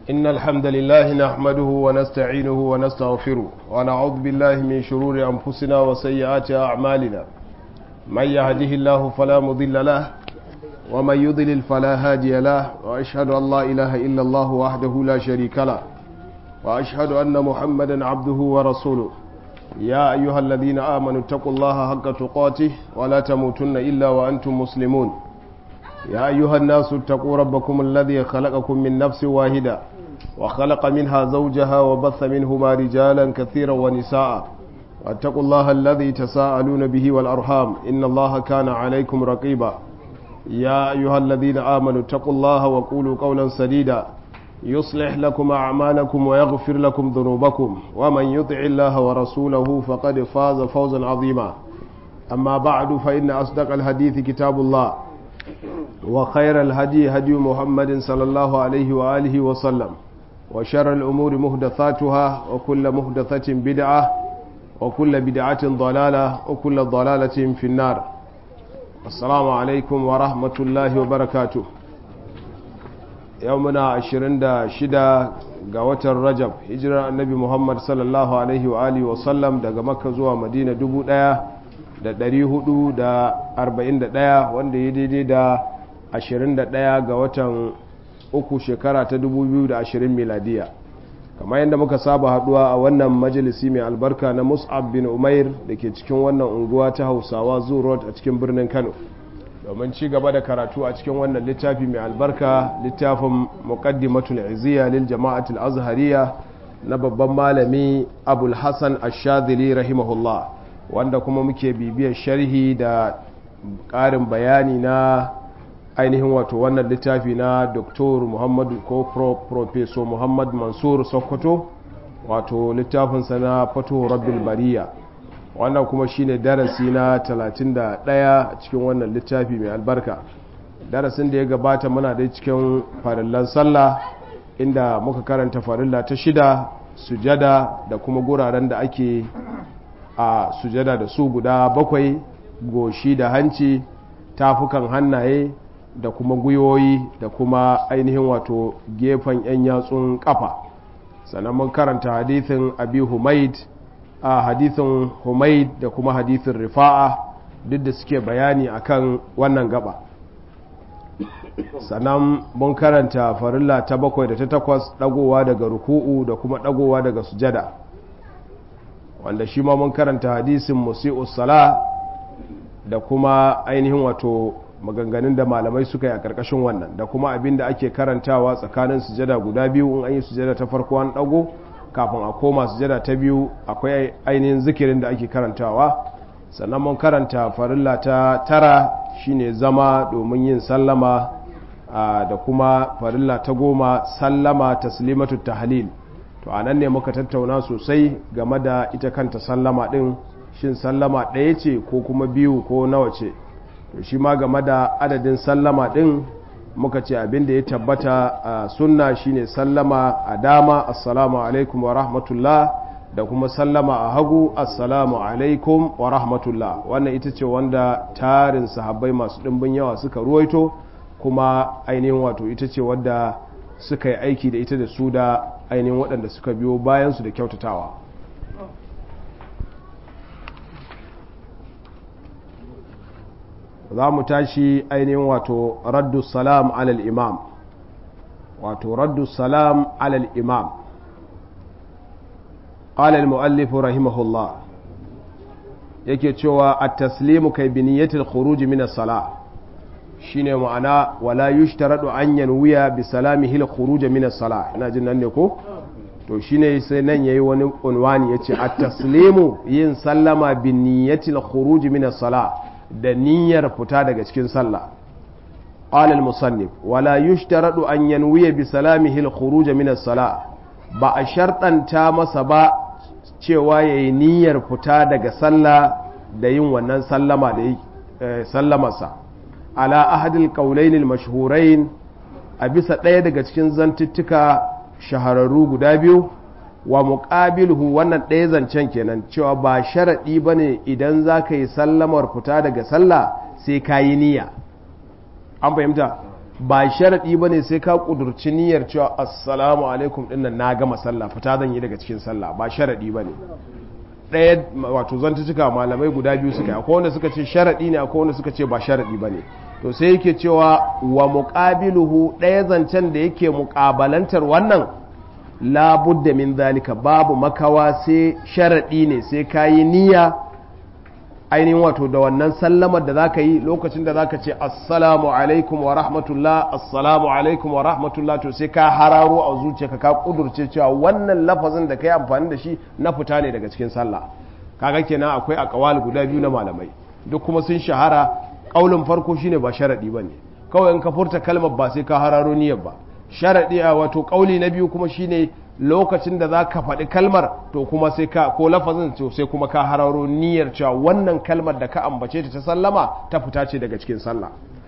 إن الحمد لله نحمده ونستعينه ونستغفره ونعوذ بالله من شرور أنفسنا وسيئات أعمالنا من يهده الله فلا مضل له ومن يضلل فلا هادي له وأشهد أن لا إله إلا الله وحده لا شريك له وأشهد أن محمدا عبده ورسوله يا أيها الذين آمنوا اتقوا الله حق تقاته ولا تموتن إلا وأنتم مسلمون يا أيها الناس اتقوا ربكم الذي خلقكم من نفس واحدة وخلق منها زوجها وبث منهما رجالا كثيرا ونساء واتقوا الله الذي تساءلون به والأرحام إن الله كان عليكم رقيبا يا أيها الذين آمنوا اتقوا الله وقولوا قولا سديدا يصلح لكم أعمالكم ويغفر لكم ذنوبكم ومن يطع الله ورسوله فقد فاز فوزا عظيما أما بعد فإن أصدق الحديث كتاب الله وخير الهدي هدي محمد صلى الله عليه وآله وسلم وشر الأمور مهدثاتها وكل مهدثة بدعة وكل بدعة ضلالة وكل ضلالة في النار السلام عليكم ورحمة الله وبركاته يومنا عشرين دا شدا قوة الرجب هجرة النبي محمد صلى الله عليه وآله وسلم دا مكة زوا مدينة دبو da 441 wanda ya daidai da 21 ga watan uku shekara ta 2020 miladiya kamar yadda muka saba haduwa a wannan majalisi mai albarka na mus'ab bin umair da ke cikin wannan unguwa ta hausawa zoo road a cikin birnin kano domin ci gaba da karatu a cikin wannan littafi mai albarka littafin muqaddimatul iziya lil jama'atul azhariya na babban malami abul hasan ash-shadhili rahimahullah wanda kuma muke bibiyar sharhi da ƙarin bayani na ainihin wato wannan littafi na Dr. Muhammadu ko Professor Muhammad Mansur Sokoto wato littafinsa na Fato Rabbil Bariya wannan kuma shine darasi na 31 a cikin wannan littafi mai albarka darasin da ya gabata muna da cikin farillan sallah inda muka karanta farilla ta shida sujada da kuma guraren da ake a sujada da su guda bakwai goshi da hanci tafukan hannaye da kuma gwiwoyi da kuma ainihin wato gefen 'yan yatsun kafa sannan mun karanta hadithin abi humaid a hadithin humaid da kuma hadithin rifa'a duk da suke bayani akan wannan gaba sannan mun karanta farilla ta bakwai da ta takwas dagowa daga ruku'u da kuma dagowa daga sujada wanda shi ma mun karanta hadisin musi'us sala da kuma ainihin wato maganganun da malamai suka yi a karkashin wannan da kuma abin da ake karantawa tsakanin sujada guda biyu in an yi sujada ta farko an dago kafin a koma sujada ta biyu akwai ainihin zikirin da ake karantawa sannan mun karanta farilla ta tara shine zama domin yin sallama da kuma farilla ta goma sallama taslimatu tahlil to a nan ne muka tattauna sosai game da ita kanta sallama ɗin shin sallama ɗaya ce ko kuma biyu ko nawa ce to shi ma game da adadin sallama ɗin muka ce abin da ya tabbata a sunna shine sallama a dama assalamu alaikum wa rahmatullah da kuma sallama a hagu assalamu alaikum wa rahmatullah wannan ita ce wanda tarin sahabbai masu ɗimbin yawa suka ruwaito kuma ainihin wato ita ce wadda suka yi aiki da ita da su da ainihin waɗanda suka biyo bayansu da kyautatawa za mu tashi ainihin wato raddu salam alal imam wato raddu salam alal imam قال المؤلف رحمه الله yake cewa at-taslimu kai bi niyyatil khuruj min as-salah shine ma'ana wala yushtaradu an yanwiya bi salamihi al-khuruj min as-salah ina jin nan ne ko to shine sai nan yayi wani unwani yace at-taslimu yin sallama bi niyyati al-khuruj min as-salah da niyyar fita daga cikin sallah qala al-musannif wala yushtaradu an yanwiya bi salamihi al-khuruj min as-salah ba a shartanta masa ba cewa yayi niyyar fita daga sallah da yin wannan sallama da yi sallamarsa ala ahadil kaulainil mashhurain a bisa ɗaya daga cikin zantuttuka shahararru guda biyu wa muqabiluhu wannan ɗaya zancen kenan cewa ba sharaɗi ba ne idan za ka yi sallamar fita daga sallah sai ka yi niyya an fahimta ba sharaɗi ba ne sai ka ƙudurci niyyar cewa assalamu alaikum ɗin nan na gama sallah fita zan yi daga cikin sallah ba sharaɗi ba ne ɗaya wato zan cika malamai guda biyu suka yi akwai wanda suka ce sharaɗi ne akwai wanda suka ce ba sharaɗi ba ne to sai yake cewa wa muƙabiluhu ɗaya zancen da yake muƙabalantar wannan labudda min zalika babu makawa sai sharaɗi ne sai ka yi niyya ainihin wato da wannan sallamar da za ka yi lokacin da za ka ce assalamu alaikum wa rahmatullah assalamu alaikum wa rahmatullah to sai ka hararo a zuciyarka ka kudurce cewa wannan lafazin da ka yi amfani da shi na fita ne daga cikin sallah kaga kenan akwai akawal guda biyu na malamai duk kuma sun shahara kaulin farko shine ba sharadi bane kawai in ka furta kalmar ba sai ka hararo niyyar ba sharadi a wato kauli na biyu kuma shine lokacin da za ka faɗi kalmar to kuma sai ka ko lafazin to sai kuma ka hararo niyyar cewa wannan kalmar da ka ambace ta ta sallama ta fita ce daga cikin sallah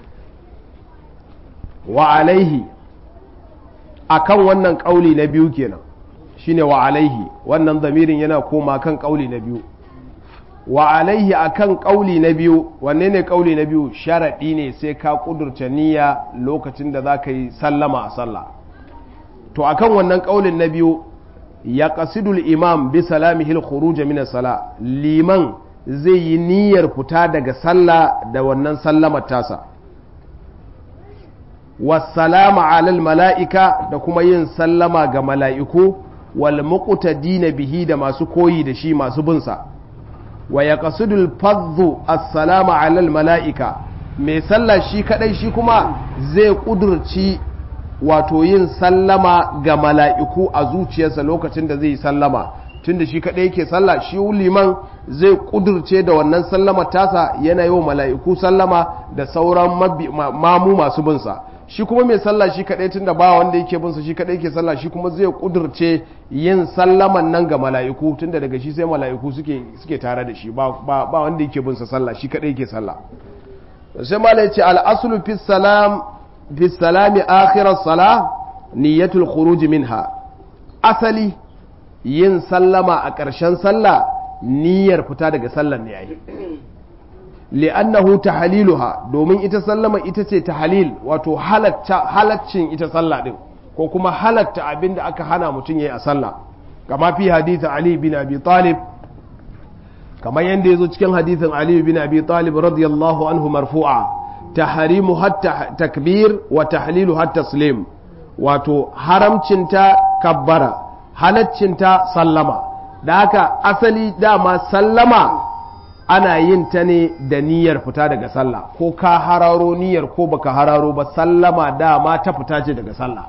wa alaihi akan wannan kauli na biyu kenan shine wa alaihi wannan zamirin yana koma kan kauli na biyu wa alaihi akan kauli na biyu wanne ne kauli na biyu sharadi ne sai ka kudurta niyya lokacin da za ka yi sallama a sallah to akan wannan kaulin na biyu ya qasidul imam bi salamihil khuruj min sala liman zai yi niyyar fita daga sallah da wannan sallamar tasa wassalama alal mala'ika da kuma yin sallama ga mala'iku wal muqtadina bihi da masu koyi da shi masu binsa wa ya qasidul fadhu assalama alal mala'ika mai sallah shi kadai shi kuma zai kudurci wato yin sallama ga mala'iku a zuciyarsa lokacin da zai yi sallama tun da shi kaɗai yake sallah shi liman zai ƙudurce da wannan sallama tasa yana yi wa mala'iku sallama da sauran mamu masu binsa shi kuma mai sallah shi kaɗai tun da ba wanda yake binsa shi kaɗai yake sallah shi kuma zai ƙudurce yin sallaman nan ga mala'iku tun da daga shi sai mala'iku suke tare da shi ba wanda yake binsa sallah shi kaɗai yake sallah sai mala ya ce al'asulu fi salam في السلام آخر الصلاة نية الخروج منها أصلي yin sallama a ƙarshen sallah niyyar fita daga sallar ne yayi li'annahu tahliluha domin ita sallama ita ce tahlil wato halaccin ita sallah din ko kuma halatta abin da aka hana mutum yayi a sallah kama fi hadithin Ali bin Abi Talib kamar yadda yazo cikin hadithin Ali bin Abi Talib radiyallahu anhu marfu'a tahrimu hatta takbir wa tahlilu hatta taslim wato haramcinta kabbara halaccinta sallama da haka asali dama sallama ana yin ta ne da niyyar fita daga sallah ko ka hararo niyyar ko baka hararo ba sallama dama ta fita ce daga sallah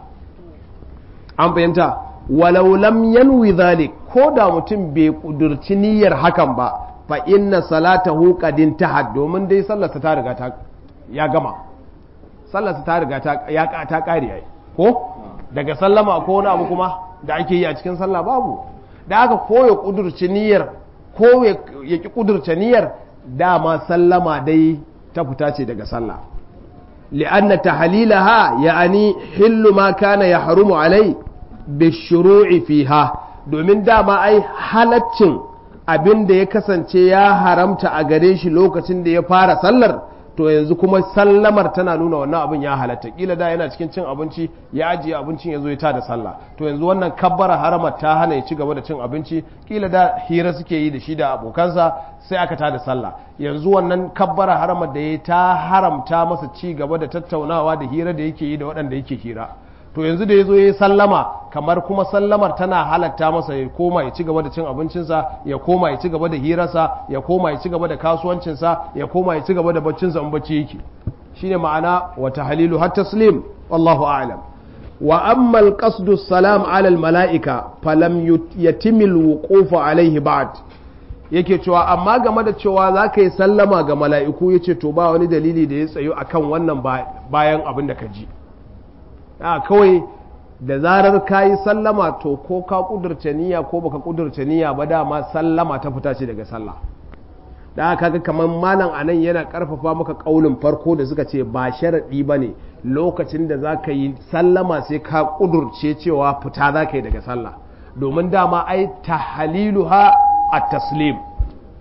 an fahimta walau lam yanwi zalik ko da mutum bai kudurci niyyar hakan ba fa inna salatahu qad intahat domin dai sallarsa ta riga ta ya gama sallarsa ta riga ta ya ta kare yayi ko daga sallama ko wani abu kuma da ake yi a cikin sallah babu da aka ko ya kudurci niyyar ko ya ki kudurce niyyar dama sallama dai ta fita ce daga sallah li'anna tahlilaha ya'ani hillu ma kana yahrumu alai bishuru'i fiha domin dama ai halaccin abin da ya kasance ya haramta a gare shi lokacin da ya fara sallar to yanzu kuma sallamar tana nuna wannan abin ya halatta kila da yana cikin cin abinci ya ajiye abincin ya zo ya tada sallah to yanzu wannan kabbara haramar ta hana ya ci gaba da cin abinci kila da hira suke yi da shi da abokansa sai aka tada sallah yanzu wannan kabbara haramar da ya ta haramta masa ci gaba da tattaunawa da hira da yake yi da waɗanda yake hira to yanzu da ya zo ya yi sallama kamar kuma sallamar tana halatta masa ya koma ya ci gaba da cin abincinsa ya koma ya ci gaba da hirarsa ya koma ya ci gaba da kasuwancinsa ya koma ya ci gaba da baccinsa in bacci yake shine ma'ana wa tahlilu har taslim wallahu a'lam wa amma al-qasdu salam ala al-mala'ika falam yatimil wuquf alayhi ba'd yake cewa amma game da cewa za ka yi sallama ga mala'iku ya ce to ba wani dalili da ya tsayo akan wannan bayan abin da ka ji a kawai da zarar ka yi sallama to ko ka kudurce niyya ko baka kudurce niyya ba dama sallama ta fita ce daga sallah da aka ga kamar malam anan yana karfafa maka kaulin farko da suka ce ba sharaɗi ba ne lokacin da za ka yi sallama sai ka kudurce cewa fita za ka yi daga sallah domin dama ai tahaliluha a taslim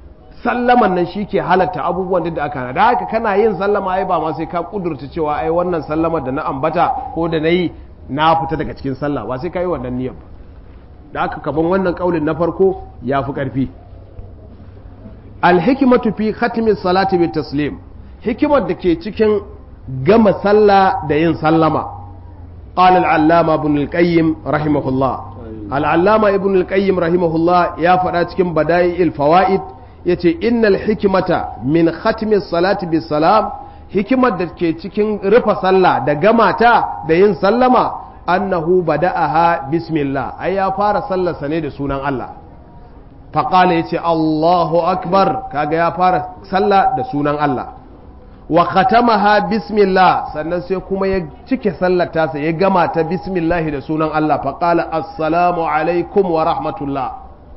sallaman nan shi ke halatta abubuwan da aka hana da haka kana yin sallama ai ba ma sai ka kudurta cewa ai wannan sallamar da na ambata ko da na yi na fita daga cikin sallah ba sai ka yi wannan niyyar ba da aka kaban wannan kaulin na farko ya fi ƙarfi alhikimatu fi khatimin salati bi taslim hikimar da ke cikin gama sallah da yin sallama qala al-allama ibn al-qayyim rahimahullah al-allama ibn al-qayyim rahimahullah ya faɗa cikin bada'i'il fawaid yace innal hikimata min khatimin salati bi salam hikimar da ke cikin rufa sallah da gama ta da yin sallama annahu bada'aha bismillah ai ya fara sallarsa ne da sunan Allah faqala yace Allahu akbar kaga ya fara sallah da sunan Allah wa khatamaha bismillah sannan sai kuma ya cike sallar tasa ya gama ta bismillah da sunan Allah faqala assalamu alaikum wa rahmatullah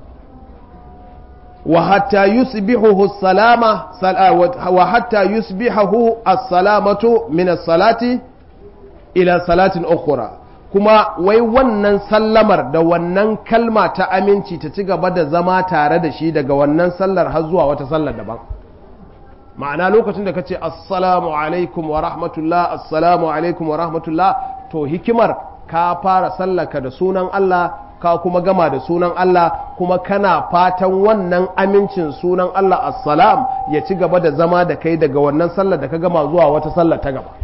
wa hatta yusbihu salama wa hatta yusbihu as-salamatu min as-salati ila salatin ukhra kuma wai wannan sallamar da wannan kalma ta aminci ta ci gaba da zama tare da shi daga wannan sallar har zuwa wata sallar daban ma'ana lokacin da ka ce assalamu alaikum wa rahmatullah assalamu alaikum wa rahmatullah to hikimar ka fara sallaka da sunan Allah ka kuma gama da sunan Allah kuma kana fatan wannan amincin sunan Allah assalam ya ci gaba da zama da kai daga wannan sallar da ka gama zuwa wata sallar ta gaba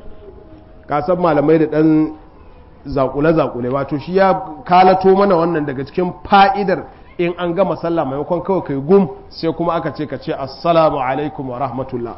ka san malamai da dan zakule-zakule wato shi ya kalato mana wannan daga cikin fa'idar in an gama sallah maimakon kawai kai gum sai kuma aka ce ka ce assalamu alaikum wa rahmatullah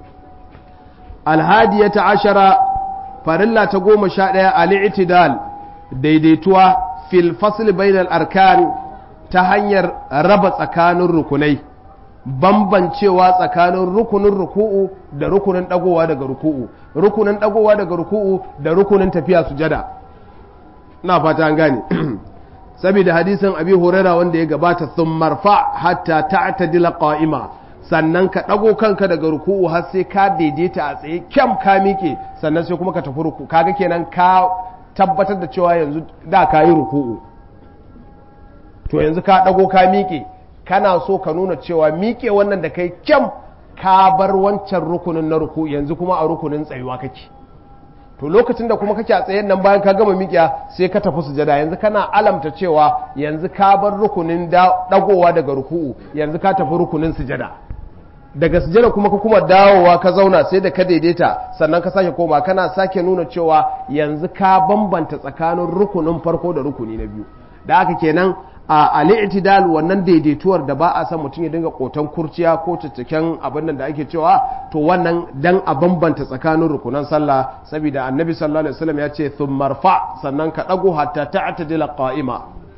alhadiyata ashara farilla ta goma sha ɗaya al'itidal daidaituwa fil fasl bainal arkan ta hanyar raba tsakanin rukunai bambancewa tsakanin rukunin ruku'u da rukunin dagowa daga ruku'u rukunin dagowa daga ruku'u da rukunin tafiya sujada na fata an gane saboda hadisin abi huraira wanda ya gabata sun marfa hatta ta'tadila qa'ima sannan ka dago kanka daga ruku'u har sai ka daidaita a tsaye kyam ka miƙe sannan sai kuma ka tafi ruku kaga kenan ka tabbatar da cewa yanzu da ka yi ruku'u to yanzu ka dago ka miƙe kana so ka nuna cewa miƙe wannan da kai kyam ka bar wancan rukunin na ruku yanzu kuma a rukunin tsayuwa kake to lokacin da kuma kake a tsayen nan bayan ka gama miƙiya sai ka tafi sujada yanzu kana alamta cewa yanzu ka bar rukunin dagowa daga ruku'u yanzu ka tafi rukunin sujada daga sujada kuma ka kuma dawowa ka zauna sai da ka daidaita sannan ka sake koma kana sake nuna cewa yanzu ka bambanta tsakanin rukunin farko da rukuni na biyu da haka kenan a al'itidal wannan daidaituwar da ba a san mutum ya dinga kotan kurciya ko cikakken abin nan da ake cewa to wannan dan a bambanta tsakanin rukunan sallah saboda annabi sallallahu alaihi wasallam ya ce thummarfa sannan ka dago hatta ta'tadila qa'ima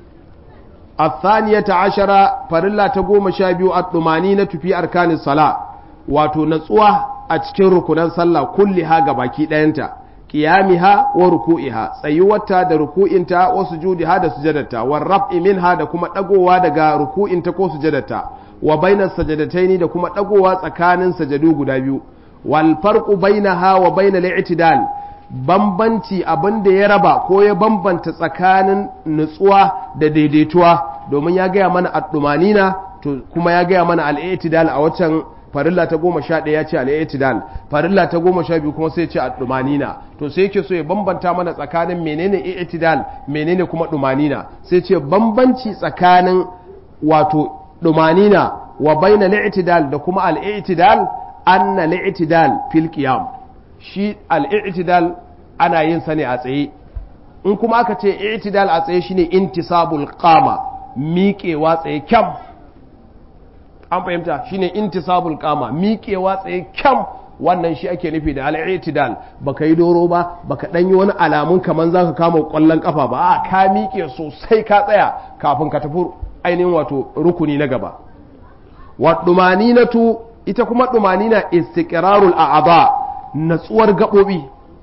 الثانية عشرة فرلا تقوم شابيو الطمانينة في أركان الصلاة واتو نتسوة أتكين ركنا صلى كلها قباكي دينتا قيامها وركوئها سيوتا دا ركوئنتا وسجودها دا سجدتا والرفع منها دا كما تقوى دا ركوئنتا كو سجدتا وبين السجدتين دا كما تقوى سكان سجدو قدابيو والفرق بينها وبين الاعتدال bambanci abin da ya raba ko ya bambanta tsakanin nutsuwa da daidaituwa domin ya gaya mana addumanina to kuma ya gaya mana al'itidal a waccan farilla ta goma sha ɗaya ya ce al'itidal farilla ta goma sha biyu kuma sai ce addumanina to sai yake so ya bambanta mana tsakanin menene i'tidal menene kuma dumanina sai ce bambanci tsakanin wato dumanina wa bainal i'tidal da kuma al'itidal anna al'itidal fil qiyam shi al'itidal ana yin sa ne a tsaye in kuma aka ce i'tidal a tsaye shine intisabul qama miƙewa tsaye kyam an fahimta shine intisabul qama miƙewa tsaye kyam wannan shi ake nufi da al'itidal baka yi doro ba baka dan yi wani alamun kaman zaka kama kwallon kafa ba a ka miƙe sosai ka tsaya kafin ka tafi ainihin wato rukuni na gaba wa dumaninatu ita kuma dumanina istiqrarul a'dha natsuwar gaɓoɓi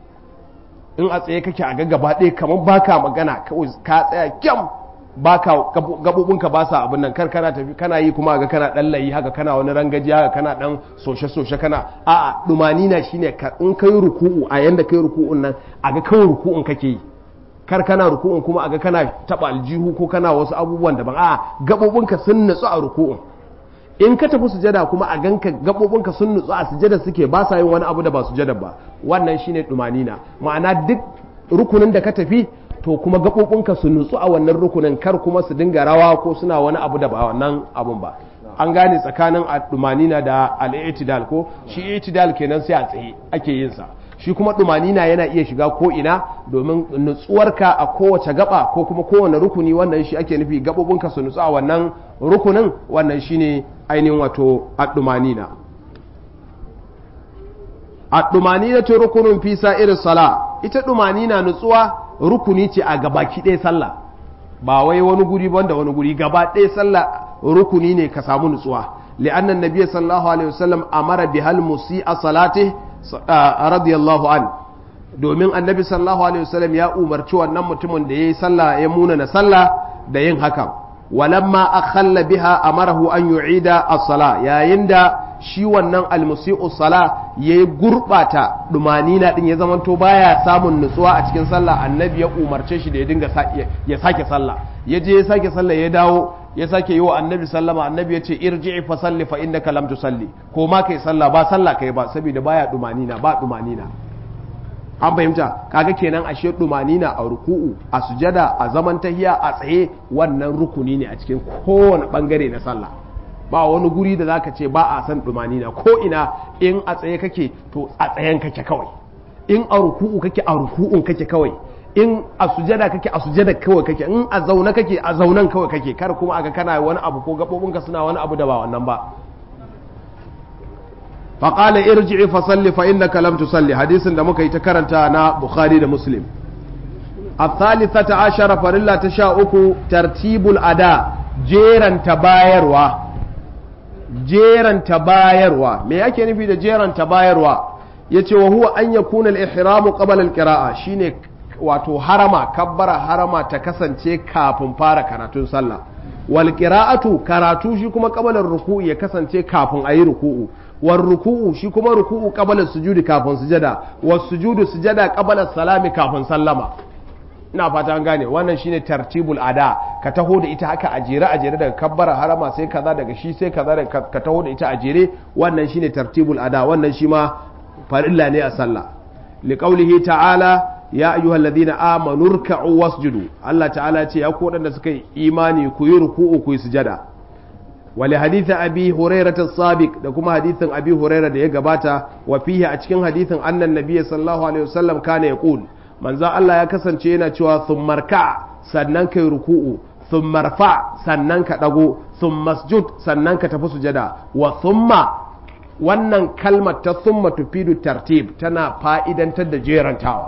in a tsaye kake a gaba ɗaya kamar baka magana ka tsaya kyam baka gaɓoɓinka ba sa abin nan kar kana tafi kana yi kuma ga kana ɗan layi haka kana wani rangaji haka kana ɗan soshe-soshe kana a'a ɗumani na shine in kai ruku'u a yanda kai ruku'un nan a ga kawai ruku'un kake yi kar kana ruku'un kuma a ga kana taɓa aljihu ko kana wasu abubuwan daban a'a gaɓoɓinka sun natsu a ruku'un in ka tafi sujada kuma a ganka gabobinka sun nutsu a sujada suke ba sa yin wani abu da ba sujada ba wannan shine dumanina ma'ana duk rukunin da ka tafi to kuma gabobinka su nutsu a wannan rukunin kar kuma su dinga rawa ko suna wani abu da ba wannan abun ba an gane tsakanin dumanina da al-i'tidal ko shi i'tidal kenan sai a tsaye ake yin sa shi kuma dumanina yana iya shiga ko ina domin nutsuwarka a kowace gaba ko kuma kowane rukuni wannan shi ake nufi gabobinka su nutsu a wannan rukunin wannan shine ainihin wato ad-dumanina ad-dumanina to rukunun fi irin sala ita dumanina nutsuwa rukuni ce a gabaki ɗaya sallah ba wai wani guri banda wani guri gaba ɗaya sallah rukuni ne ka samu nutsuwa li'annan nabiyyi sallallahu alaihi wasallam amara bihal musi'a salatihi radiyallahu an domin annabi sallallahu alaihi wasallam ya umarci wannan mutumin da yayi sallah ya muna na sallah da yin haka walamma akhalla biha amarahu an yu'ida as-sala yayin da shi wannan almusi'u sala yayi gurbata dumanina din ya zamanto baya samun nutsuwa a cikin sallah annabi ya umarce shi da ya dinga ya sake sallah ya je ya sake sallah ya dawo ya sake yi wa annabi sallama annabi ya ce irji'i fa salli fa innaka lam tusalli ko ma kai sallah ba sallah kai ba saboda baya dumanina ba dumanina an fahimta kaga kenan ashe dumanina a ruku'u a sujada a zaman tahiya a tsaye wannan rukuni ne a cikin kowane bangare na sallah ba wani guri da zaka ce ba a san dumanina ko ina in a tsaye kake to a tsayen kake kawai in a ruku'u kake a ruku'un kake kawai in a sujada kake a sujada kawai kake in a zaune kake a zaunan kawai kake kar kuma aga kana wani abu ko gabobinka suna wani abu da ba wannan ba faƙala irji'i fa salli fa innaka lam tusalli hadisin da muka yi ta karanta na bukhari da muslim الثالثة عشر فرلا تشاؤك ترتيب الأداء جيران تبايروا جيران تبايروا ما yake nufi da jeran tabayarwa yace wa huwa an yakuna al-ihramu qabla al-qira'a shine wato harama kabbara harama ta kasance kafin fara karatun sallah wal qira'atu karatu shi kuma qabla ruku'u ya kasance kafin ayi ruku'u war ruku'u shi kuma ruku'u qabla sujudi kafin sujada was sujudu sujada qabla salami kafin sallama ina fata an gane wannan shine tartibul ada ka taho da ita haka a jere a jere daga kabbara harama sai kaza daga shi sai kaza daga ka taho da ita a jere wannan shine tartibul ada wannan shi ma farilla ne a sallah liqaulihi ta'ala ya ayyuhal ladina amanu ruk'u wasjudu Allah ta'ala ce ya ku wadanda suka yi imani ku yi ruku'u ku yi sujada wali hadithin abi hurairah as-sabiq da kuma hadithin abi hurairah da ya gabata wa fihi a cikin hadithin annan nabiyyi sallallahu alaihi wasallam kana yaqul manzo Allah ya kasance yana cewa thummarka sannan kai ruku'u thummarfa sannan ka dago thummasjud sannan ka tafi sujada wa thumma wannan kalmar ta thumma tufidu tartib tana fa'idantar da jerantawa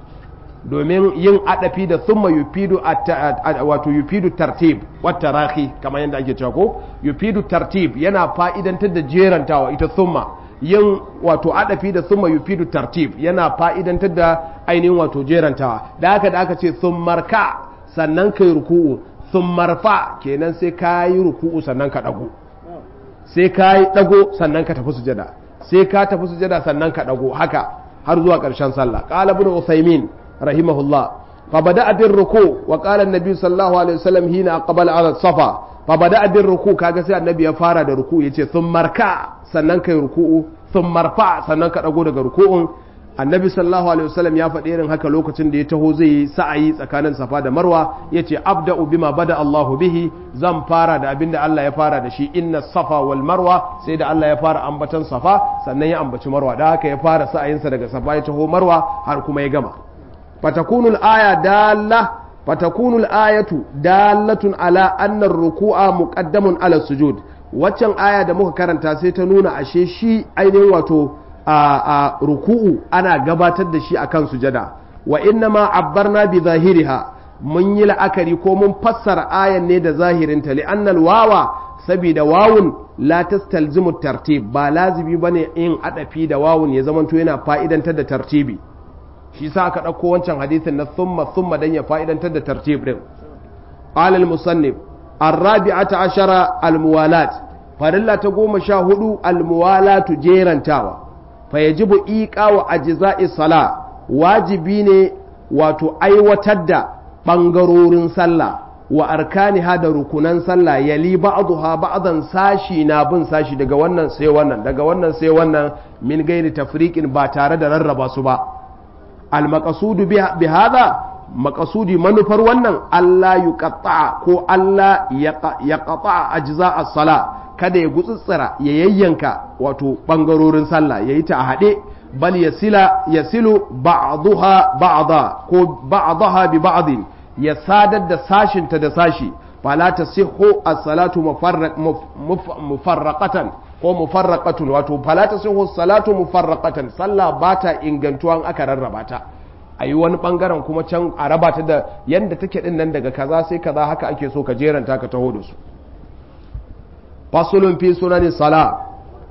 domin yin adafi da thumma yufidu wato yufidu tartib wata rahi kamar yadda ake cewa ko yufidu tartib yana fa'idantar da jerantawa ita thumma yin wato adafi da thumma yufidu tartib yana fa'idantar da ainihin wato jerantawa da haka da aka ce thummarka sannan kai ruku'u thummarfa kenan sai ka yi ruku'u sannan ka dago sai ka yi dago sannan ka tafi sujada sai ka tafi sujada sannan ka dago haka har zuwa ƙarshen sallah qala ibn usaymin rahimahullah فبدأ بالركوع وقال النبي صلى الله عليه وسلم هنا قبل على الصفا فبدأ بالركوع kaga sai annabi ya fara da ruku yace thumma marka sannan kai ruku'u thumma marfa sannan ka dago daga ruku'un annabi sallallahu alaihi wasallam ya faɗi irin haka lokacin da ya taho zai yi sa'ayi tsakanin safa da marwa yace abda'u bima bada Allahu bihi zan fara da abin da Allah ya fara da shi inna safa wal marwa sai da Allah ya fara ambatan safa sannan ya ambaci marwa da haka ya fara sa'ayinsa daga safa ya taho marwa har kuma ya gama فتكون الآية دالة فتكون الآية دالة على أن الركوع مقدم على السجود waccan aya da muka karanta sai ta nuna ashe shi ainihin wato a ruku'u ana gabatar da shi akan sujada wa inna ma abbarna bi zahiriha mun yi la'akari ko mun fassara ayan ne da zahirinta li annal wawa saboda wawun la tastalzimu tartib ba lazimi bane in adafi da wawun ya zamanto yana fa'idantar da tartibi shi sa aka ɗauko wancan hadithin na thumma thumma dan ya fa'idantar da tartib din qala al-musannif ar-rabi'ata ashara al-muwalat farilla ta goma sha hudu al-muwalatu jerantawa fa yajibu iqa wa ajza'i sala wajibi ne wato aiwatar da bangarorin sallah wa arkaniha da rukunan sallah yali ba'daha ba'dan sashi na bin sashi daga wannan sai wannan daga wannan sai wannan min gairi tafriqin ba tare da rarraba su ba al maqsudu bi hada maqsudi manufar wannan Allah yuqatta ko Allah yaqata ajza as-sala kada ya gutsutsura ya yayyanka wato bangarorin sallah yayi ta a hade bal yasila yasilu ba'daha ba'da ko ba'daha bi ba'din ya sadar da sashinta da sashi fala tasihhu as-salatu mufarraqatan ko mufarraqatun wato fala tasihhu as-salatu mufarraqatan sallah bata ingantuwan aka rarraba ta ayi wani bangaren kuma can a raba ta da yanda take din nan daga kaza sai kaza haka ake so ka jeranta ka taho da su fasulun fi sunanin sala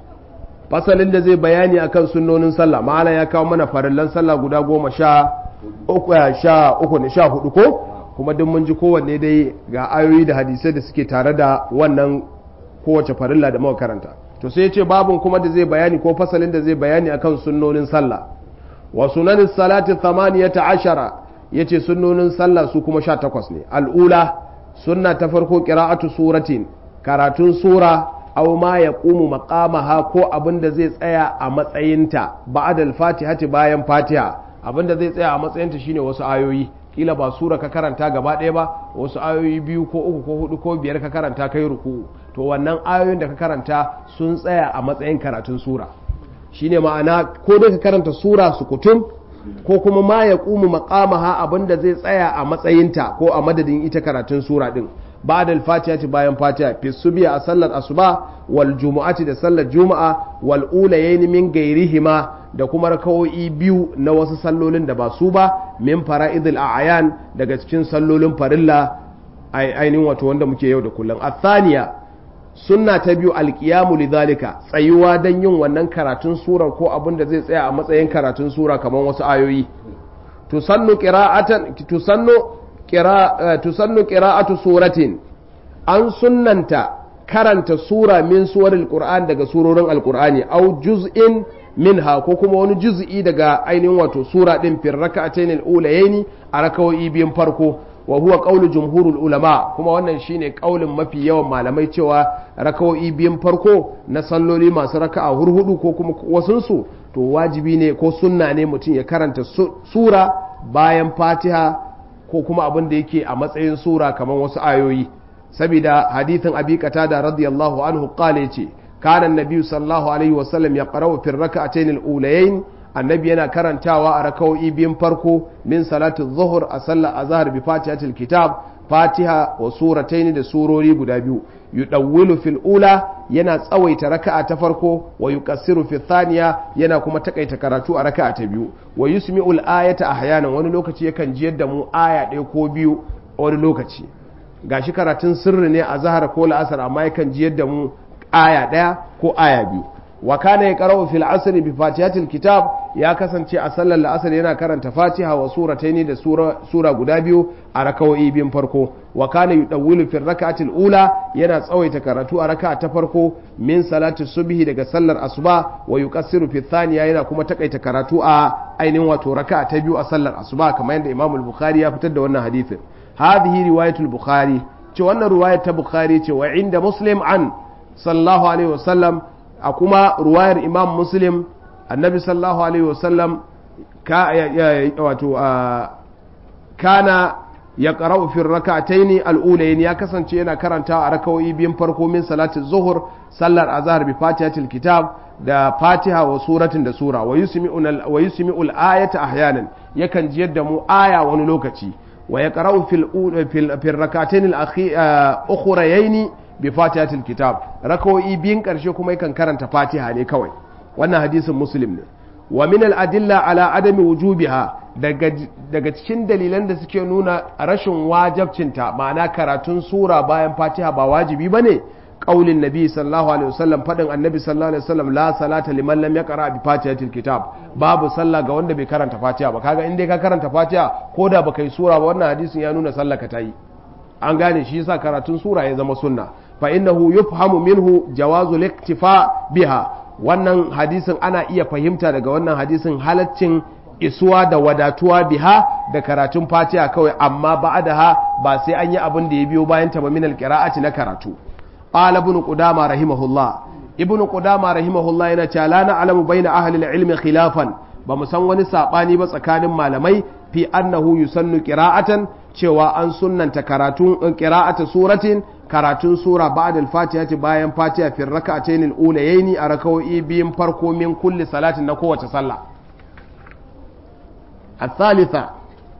fasalin da zai bayani akan sunnonin sallah ma'ana ya kawo mana farillan sallah guda goma sha uku sha uku ne sha hudu ko kuma duk mun ji kowanne dai ga ayoyi da hadisai da suke tare da wannan kowace farilla da muka karanta to sai ya ce babun kuma da zai bayani ko fasalin da zai bayani akan sunnonin sallah wa sunanin salati thamaniyata ashara yace sunnonin sallah su kuma sha takwas ne al'ula sunna ta farko qira'atu suratin karatun sura aw ma yaqumu maqamaha ko abin da zai tsaya a matsayinta ba'da al-fatihati bayan fatiha abin da zai tsaya a matsayinta shine wasu ayoyi kila ba sura ka karanta gaba ɗaya ba wasu ayoyi biyu ko uku ko hudu ko biyar ka karanta kai ruku to wannan ayoyin da ka karanta sun tsaya a matsayin karatun sura shine ma'ana ko dai ka karanta sura su kutum ko kuma ma ya ƙumu maƙamaha abinda zai tsaya a matsayinta ko a madadin ita karatun sura din ba'da al-fatiha bayan fatiha fi subiya a sallar asuba wal jumu'ati da sallar juma'a wal ulayayn min gairihima da kuma rakawoyi biyu na wasu sallolin da ba su ba min fara'idul a'yan daga cikin sallolin farilla ainihin wato wanda muke yau da kullum athaniya sunna ta biyu alkiyamu lidhalika tsayuwa don yin wannan karatun surar ko abin da zai tsaya a matsayin karatun sura kamar wasu ayoyi tusannu qira'atan tusannu qira tusannu qira'atu suratin an sunnanta karanta sura min suwaril qur'an daga surorin alqur'ani au juz'in minha ko kuma wani juz'i daga ainihin wato sura din fil rak'atayn al-ulayaini a rakawoyi biyun farko wa huwa qawlu jumhurul ulama kuma wannan shine kaulin mafi yawan malamai cewa rakawoyi biyun farko na salloli masu raka'a hurhudu ko kuma wasunsu to wajibi ne ko sunna ne mutum ya karanta sura bayan fatiha ko kuma abin da yake a matsayin sura kamar wasu ayoyi saboda hadithin abi qatada radiyallahu anhu qala yace kana annabi sallallahu alaihi wasallam ya qara'u fi rak'atayn al-ulayayn annabi yana karantawa a rakawoyi biyun farko min salatu zuhur a sallar azhar bi fatihatil kitab fatiha wa surataini da surori guda biyu yudawwilu fil ula yana tsawaita raka'a ta farko wa yuqassiru fi thaniya yana kuma takaita karatu a raka'a ta biyu wa yusmi'u al ayata ahyanan wani lokaci yakan jiyar da mu aya ɗaya ko biyu wani lokaci gashi karatun sirri ne a zahar ko la'asar amma yakan jiyar da mu aya ɗaya ko aya biyu wa kana yaqra'u fil asr bi fatihatil kitab ya kasance a sallar la'asar yana karanta fatiha wa surataini da sura sura guda biyu a rakawoyi biyun farko wa kana yudawwilu fil rak'atil ula yana tsawaita karatu a raka'a ta farko min salati subhi daga sallar asuba wa yuqassiru fi thaniya yana kuma takaita karatu a ainihin wato raka'a ta biyu a sallar asuba kamar yadda Imam al-Bukhari ya fitar da wannan hadisin hadhihi riwayatul Bukhari ce wannan riwayar ta Bukhari ce wa inda Muslim an sallallahu alaihi wasallam a kuma ruwayar imam muslim annabi sallallahu alaihi wasallam ka wato kana ya qara'u fi rak'ataini al-ulayn ya kasance yana karanta a rakawoyi biyun farko min salati zuhur sallar azhar bi fatihatil kitab da fatiha wa suratin da sura wa yusmi'u wa yusmi'u al-ayata ahyanan yakan jiyar da mu aya wani lokaci wa yaqra'u fil fil rak'atayn al-ukhrayayn bi fatihatil kitab rakawoyi biyun karshe kuma yakan karanta fatiha ne kawai wannan hadisin muslim ne wa min al adilla ala adami wujubiha daga daga cikin dalilan da suke nuna rashin wajabcinta ma'ana karatun sura bayan fatiha ba wajibi bane qaulin nabi sallallahu alaihi wasallam fadin annabi sallallahu alaihi wasallam la salata liman lam yaqra bi fatihatil kitab babu sallah ga wanda bai karanta fatiha ba kaga in dai ka karanta fatiha ko da baka yi sura ba wannan hadisin ya nuna sallah ka tayi an gane shi yasa karatun sura ya zama sunna fa innahu yufhamu minhu jawazu liktifa biha wannan hadisin ana iya fahimta daga wannan hadisin halaccin isuwa da wadatuwa biha da karatun fatiha kawai amma ba'daha ba sai an yi abin da ya biyo bayan ta ba min alqira'ati na karatu qala ibn qudama rahimahullah ibn qudama rahimahullah yana cewa la na'lamu baina ahli al-ilmi khilafan ba mu san wani sabani ba tsakanin malamai fi annahu yusannu qira'atan cewa an sunnanta karatun qira'ata suratin karatun sura ba'da al-fatihati bayan fatiha fi rak'atayn al-ulayaini a rak'o'i biyun farko min kulli salatin na kowace sallah الثالثة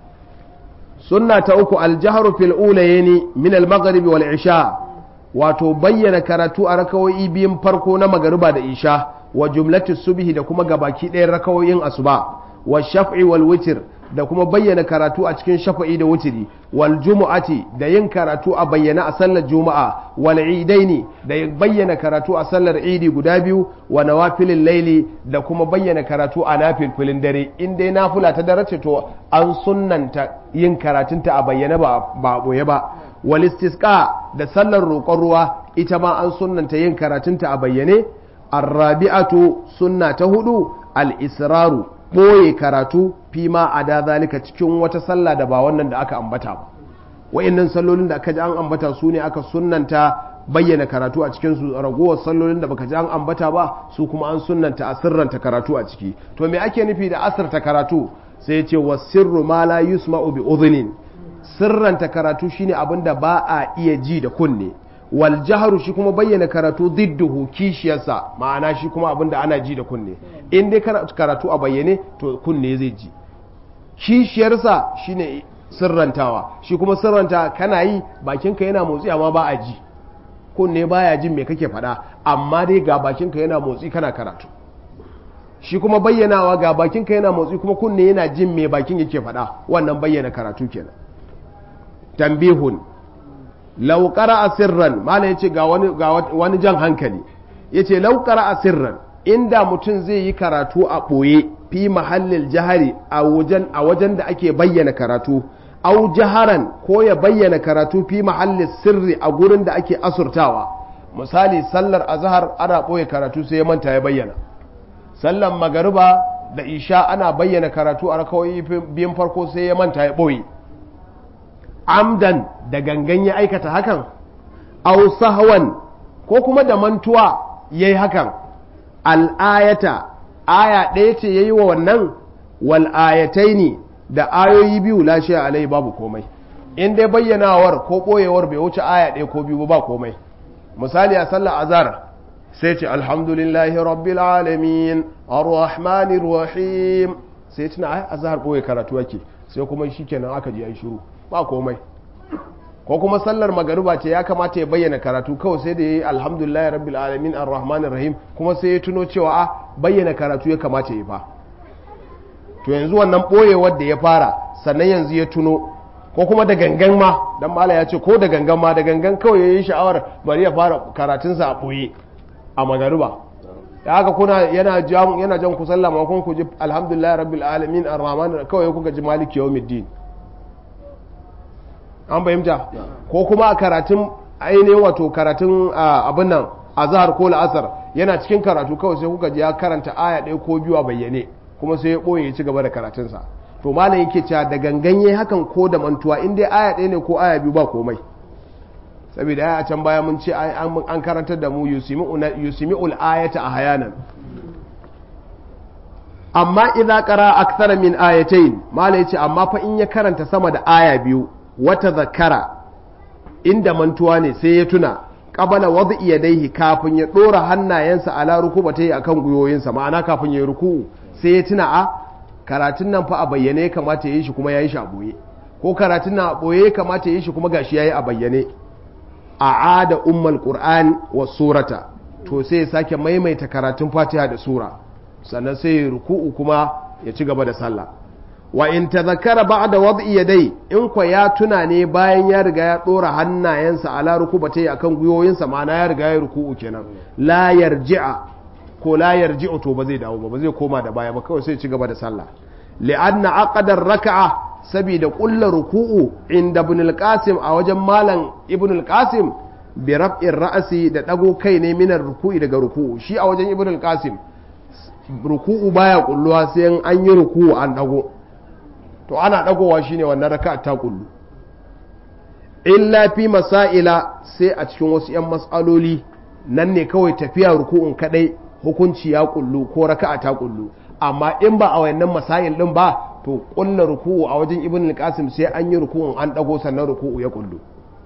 سنة أكو الجهر في الأوليين من المغرب والعشاء wato bayyana karatu a rakawoyi biyun farko na magariba da isha wa jumlatu subhi da kuma gabaki ɗayan rakawoyin asuba wa shaf'i wal witr da kuma bayyana karatu a cikin shafa'i da wutiri wal jumu'ati da yin karatu a bayyana a sallar juma'a wal idaini da bayyana karatu a sallar idi guda biyu wa nawafilin laili da kuma bayyana karatu a nafilfilin dare in dai nafila ta darace to an sunnanta yin karatunta a bayyana ba ba boye ba wal istisqa da sallar roƙon ruwa ita ma an sunnanta yin karatunta a bayyane arrabi'atu sunna ta hudu al israru ɓoye karatu fi ma a da zalika cikin wata sallah da ba wannan da aka ambata ba wa'annan sallolin da aka ji an ambata su ne aka sunnanta bayyana karatu a cikin su ragowar sallolin da baka ji an ambata ba su kuma an sunnanta a sirranta karatu a ciki to me ake nufi da asirta karatu sai ce wa sirru ma la yusma'u bi udhnin sirranta karatu shine abin da ba a iya ji da kunne wal jaharu shi kuma bayyana karatu didduhu kishiyarsa ma'ana shi kuma abin da ana ji da kunne in dai karatu a bayyane to kunne zai ji kishiyarsa shine sirrantawa shi kuma sirranta kana yi bakinka yana motsi amma ba a ji kunne baya jin me kake faɗa amma dai ga bakinka yana motsi kana karatu shi kuma bayyanawa ga bakinka yana motsi kuma kunne yana jin me bakin yake faɗa wannan bayyana karatu kenan tambihun laukara a sirran mala ya ce ga wani jan hankali ya ce laukara a sirran inda mutum zai yi karatu a ɓoye fi mahallin jihari a wajen da ake bayyana karatu au jaharan ko ya bayyana karatu fi mahallin sirri a gurin da ake asurtawa misali sallar azhar ana ɓoye karatu sai ya manta ya bayyana sallar magariba da isha ana bayyana karatu a rakawai biyun farko sai ya manta ya ɓoye amdan da gangan ya aikata hakan au sahwan ko kuma da mantuwa yayi hakan al'ayata aya ɗaya ce yayi wa wannan wal ayataini da ayoyi biyu lashe alai babu komai in dai bayyanawar ko ɓoyewar bai wuce aya ɗaya ko biyu ba komai misali a sallar azhar sai ce alhamdulillahi rabbil alamin arrahmanir rahim sai tuna ai azhar ɓoye karatu yake sai kuma shikenan aka ji ai shiru ba komai ko kuma sallar magariba ce ya kamata ya bayyana karatu kawai sai da ya yi alhamdulillah rabbil alamin arrahmanir rahim kuma sai ya tuno cewa a bayyana karatu ya kamata ya fa to yanzu wannan boyewar da ya fara sannan yanzu ya tuno ko kuma da gangan ma dan mala ya ce ko da gangan ma da gangan kawai ya yi sha'awar bari ya fara karatunsa a boye a magariba da haka kuna yana jan yana jan ku sallama kun ku ji alhamdulillah rabbil alamin arrahmanir kawai kuka ji maliki yawmiddin an fahimta ko kuma a karatun ainihin wato karatun abin nan a zahar ko la'asar yana cikin karatu kawai sai kuka ji ya karanta aya ɗaya ko biyu a bayyane kuma sai ya ɓoye ya ci gaba da karatunsa to malam yake cewa da ganganye hakan ko da mantuwa in dai aya ɗaya ne ko aya biyu ba komai saboda ya a can baya mun ce an karantar da mu yusimi'ul ayata a hayanan amma idza qara akthara min ayatayn malam yace amma fa in ya karanta sama da aya biyu wata zakara inda mantuwa ne sai ya tuna qabala wad'i yadayhi kafin ya dora hannayensa ala rukubatai akan guyoyinsa ma'ana kafin ya ruku sai ya tuna a karatun nan fa a bayyane ya kamata yi shi kuma yayi shi a boye ko karatun nan a boye ya kamata yi shi kuma gashi yayi a bayyane a ada ummul qur'an wa surata to sai ya sake maimaita karatun fatiha da sura sannan sai ya ruku'u kuma ya ci gaba da sallah wa in tadhakkara ba'da wad'i yadai in kwa ya tuna ne bayan ya riga ya dora hannayensa ala rukubatai akan guyoyinsa ma'ana ya riga ya ruku'u kenan la yarji'a ko la yarji'u to ba zai dawo ba ba zai koma da baya ba kawai sai ci gaba da sallah li'anna aqdar raka'a saboda kullar ruku'u inda ibn al-qasim a wajen malam ibn al-qasim bi raf'ir ra'si da dago kai ne minar ruku'i daga ruku'u shi a wajen ibn al-qasim ruku'u baya kulluwa sai an yi ruku'u an dago to ana dagowa shine wannan raka'a ta kullu illa fi masaila sai a cikin wasu 'yan matsaloli nan ne kawai tafiya ruku'un kadai hukunci ya kullu ko raka'a ta kullu amma in ba a wayannan masail din ba to kulla ruku'u a wajen ibn al-qasim sai an yi ruku'un an dago sannan ruku'u ya kullu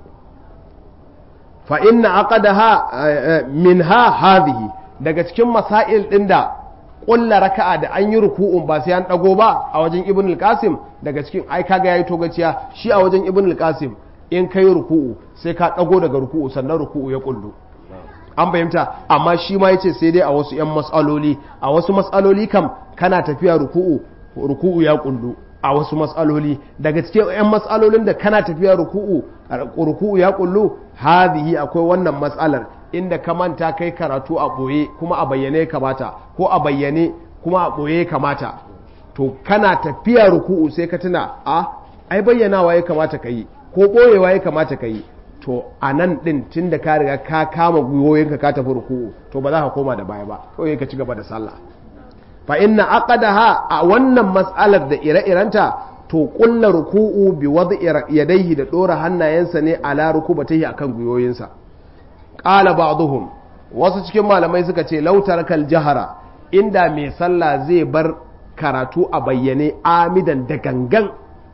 fa inna aqadaha minha hadhihi daga cikin masail din da kulla raka'a da an yi ruku'un ba sai an dago ba a wajen ibn al-qasim daga cikin ai kaga yayi togaciya shi a wajen ibn al-qasim in kai ruku'u sai ka dago daga ruku'u sannan ruku'u ya kullu an fahimta amma shi ma yace sai dai a wasu yan mas'aloli a wasu mas'aloli kam kana tafiya ruku'u ruku'u ya kullu a wasu mas'aloli daga cikin yan mas'alolin da kana tafiya ruku'u ruku'u ya kullu hadhihi akwai wannan mas'alar inda ka manta kai karatu a boye kuma a bayyane kamata ko a bayyane kuma a boye kamata to kana tafiya ruku'u sai ka tuna a ai bayyanawa ya kamata ka yi ko boyewa ya kamata ka yi to a nan ɗin tun da ka riga ka kama gwiwoyinka ka tafi ruku'u to ba za ka koma da baya ba kawai ka ci gaba da sallah fa inna aqadaha a wannan mas'alar da ire-irenta to kulla ruku'u bi wad'i yadayhi da dora hannayensa ne ala rukubatihi akan gwiwoyinsa qala ba'dhum wasu cikin malamai suka ce law tarakal jahara inda mai sallah zai bar karatu a bayyane amidan da gangan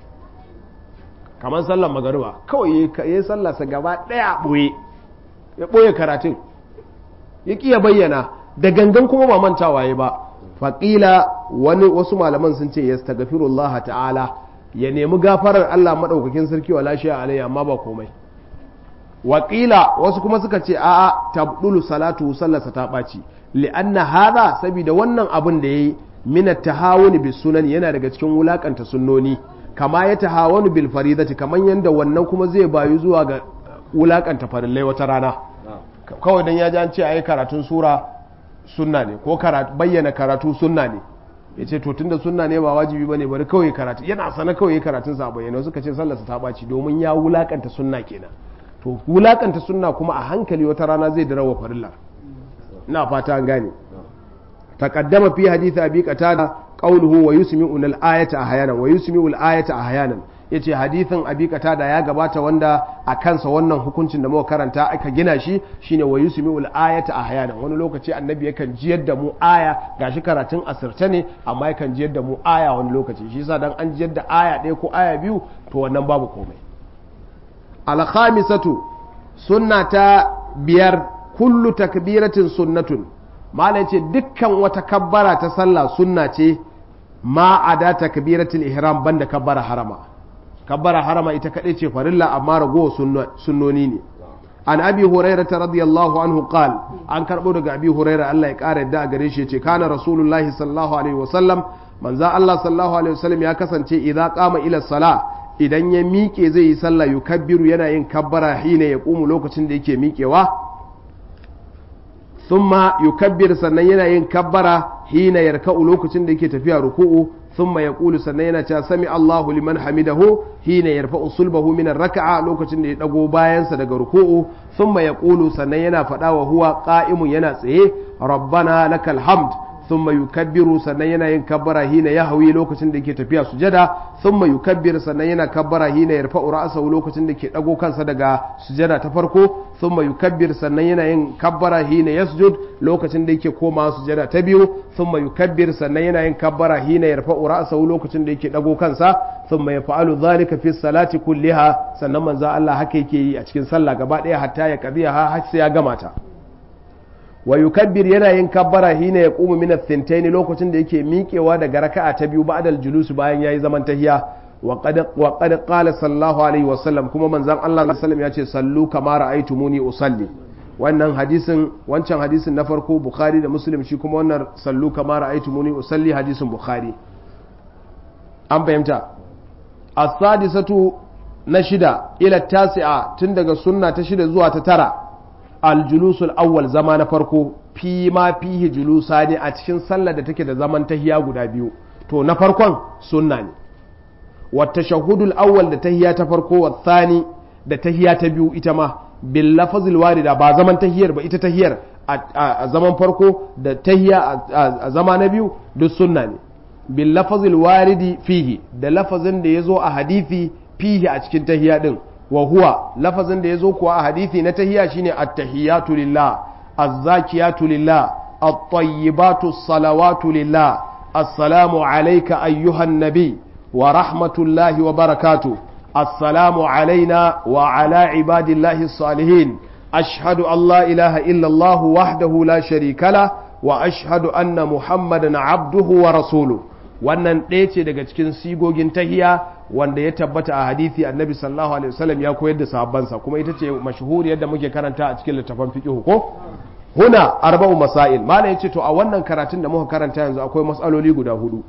kamar sallar magariba kawai ya yi sallarsa gaba ɗaya ɓoye ya ɓoye karatun ya ƙi ya bayyana da gangan kuma ba mantawa ya ba faƙila wani wasu malaman sun ce ya stagafirullah ta'ala ya nemi gafarar Allah maɗaukakin sarki wa lashiya alayya amma ba komai waƙila wasu kuma suka ce a'a tabdulu salatu sallarsa ta ɓaci li'anna hada saboda wannan abin da yayi min at-tahawuni bis sunan yana daga cikin wulakanta sunnoni kama ya tahawanu bil faridati kaman yanda wannan kuma zai bayu zuwa ga wulakanta farillai wata rana kawai dan ya ji an ce ayi karatun sura sunna ne ko bayyana karatu sunna ne ya ce to tunda sunna ne ba wajibi bane bari kawai karatu yana sana kawai karatun sa bayyana suka ce sallarsa ta baci domin ya wulakanta sunna kenan to wulakanta sunna kuma a hankali wata rana zai darawa farillar ina fata an gane taqaddama fi hadith abi qatada qawluhu wa yusmi'u al-ayata ahyana wa yusmi'u al-ayata ahyanan yace hadithin abi qatada ya gabata wanda a kansa wannan hukuncin da muka karanta aka gina shi shine wa yusmi'u al-ayata ahyana wani lokaci annabi yakan jiyar da mu aya gashi karatun asirce ne amma yakan jiyar da mu aya wani lokaci shi yasa dan an jiyar da aya ɗaya ko aya biyu to wannan babu komai al-khamisatu sunna ta biyar kullu takbiratin sunnatun malai ce dukkan wata kabbara ta sallah sunna ce ma a da takbiratul ihram banda kabbara harama kabbara harama ita kadai ce farilla amma ragowa sunnoni ne an abi huraira ta radiyallahu anhu qal an karbo daga abi huraira Allah ya kara yadda a gare shi ce kana rasulullahi sallallahu alaihi wasallam manzo Allah sallallahu alaihi wasallam ya kasance idza qama ila sala idan ya miƙe zai yi sallah yukabbiru yana yin kabbara hina ya ƙumu lokacin da yake miƙewa thumma yukabbir sannan yana yin kabbara hina yarka'u lokacin da yake tafiya ruku'u thumma yaqulu sannan yana cewa sami Allahu liman hamidahu hina yarfa'u sulbahu min raka'a lokacin da ya dago bayansa daga ruku'u thumma yaqulu sannan yana faɗa wa huwa qa'imun yana tsaye rabbana lakal hamd thumma yukabbiru sannan yana yin kabbara hina yahwi lokacin da yake tafiya sujada thumma yukabbir sannan yana kabbara hina yarfa'u ra'sahu lokacin da ke dago kansa daga sujada ta farko thumma yukabbir sannan yana yin kabbara hina yasjud lokacin da yake koma sujada ta biyu thumma yukabbir sannan yana yin kabbara hina yarfa'u ra'sahu lokacin da yake dago kansa thumma yaf'alu dhalika fi salati kulliha sannan manzo Allah haka yake yi a cikin sallah gaba daya hatta ya qadiya har sai ya gama ta wa yukabbir yana yin kabbara hina ya qumu min ath lokacin da yake miƙewa daga raka'a ta biyu ba'dal julus bayan yayi zaman tahiya wa qad wa qad qala sallallahu alaihi wa sallam kuma manzon Allah sallallahu alaihi ya ce sallu kama ra'aytumuni usalli wannan hadisin wancan hadisin na farko bukhari da muslim shi kuma wannan sallu kama ra'aytumuni usalli hadisin bukhari an fahimta as-sadisatu na shida ila tasi'a tun daga sunna ta shida zuwa ta tara aljulusul awwal zama na farko fi ma fihi julusa ne a cikin sallar da take da zaman tahiya guda biyu to na farkon sunna ne wa tashahhudul awwal da tahiya ta farko wa thani da tahiya ta biyu ita ma bil lafazil warida ba zaman tahiyar ba ita tahiyar a zaman farko da tahiya a zama na biyu duk sunna ne bil lafazil waridi fihi da lafazin da yazo a hadisi fihi a cikin tahiya din wa huwa lafazin da yazo kuwa a hadisi na tahiya shine at-tahiyatu lillah az-zakiyatu lillah at-tayyibatu salawatu lillah assalamu alayka ayyuhan nabi wa rahmatullahi wa barakatuh السلام علينا وعلى عباد الله الصالحين أشهد أن لا إله إلا الله وحده لا شريك له وأشهد أن محمدا عبده ورسوله wannan ɗaya ce daga cikin sigogin tahiya wanda ya tabbata a hadithi annabi sallallahu alaihi wasallam ya koyar da sahabbansa kuma ita ce mashhuri yadda muke karanta a cikin littafin fiqh ko huna arba'u masail malai yace to a wannan karatun da muka karanta yanzu akwai mas'aloli guda hudu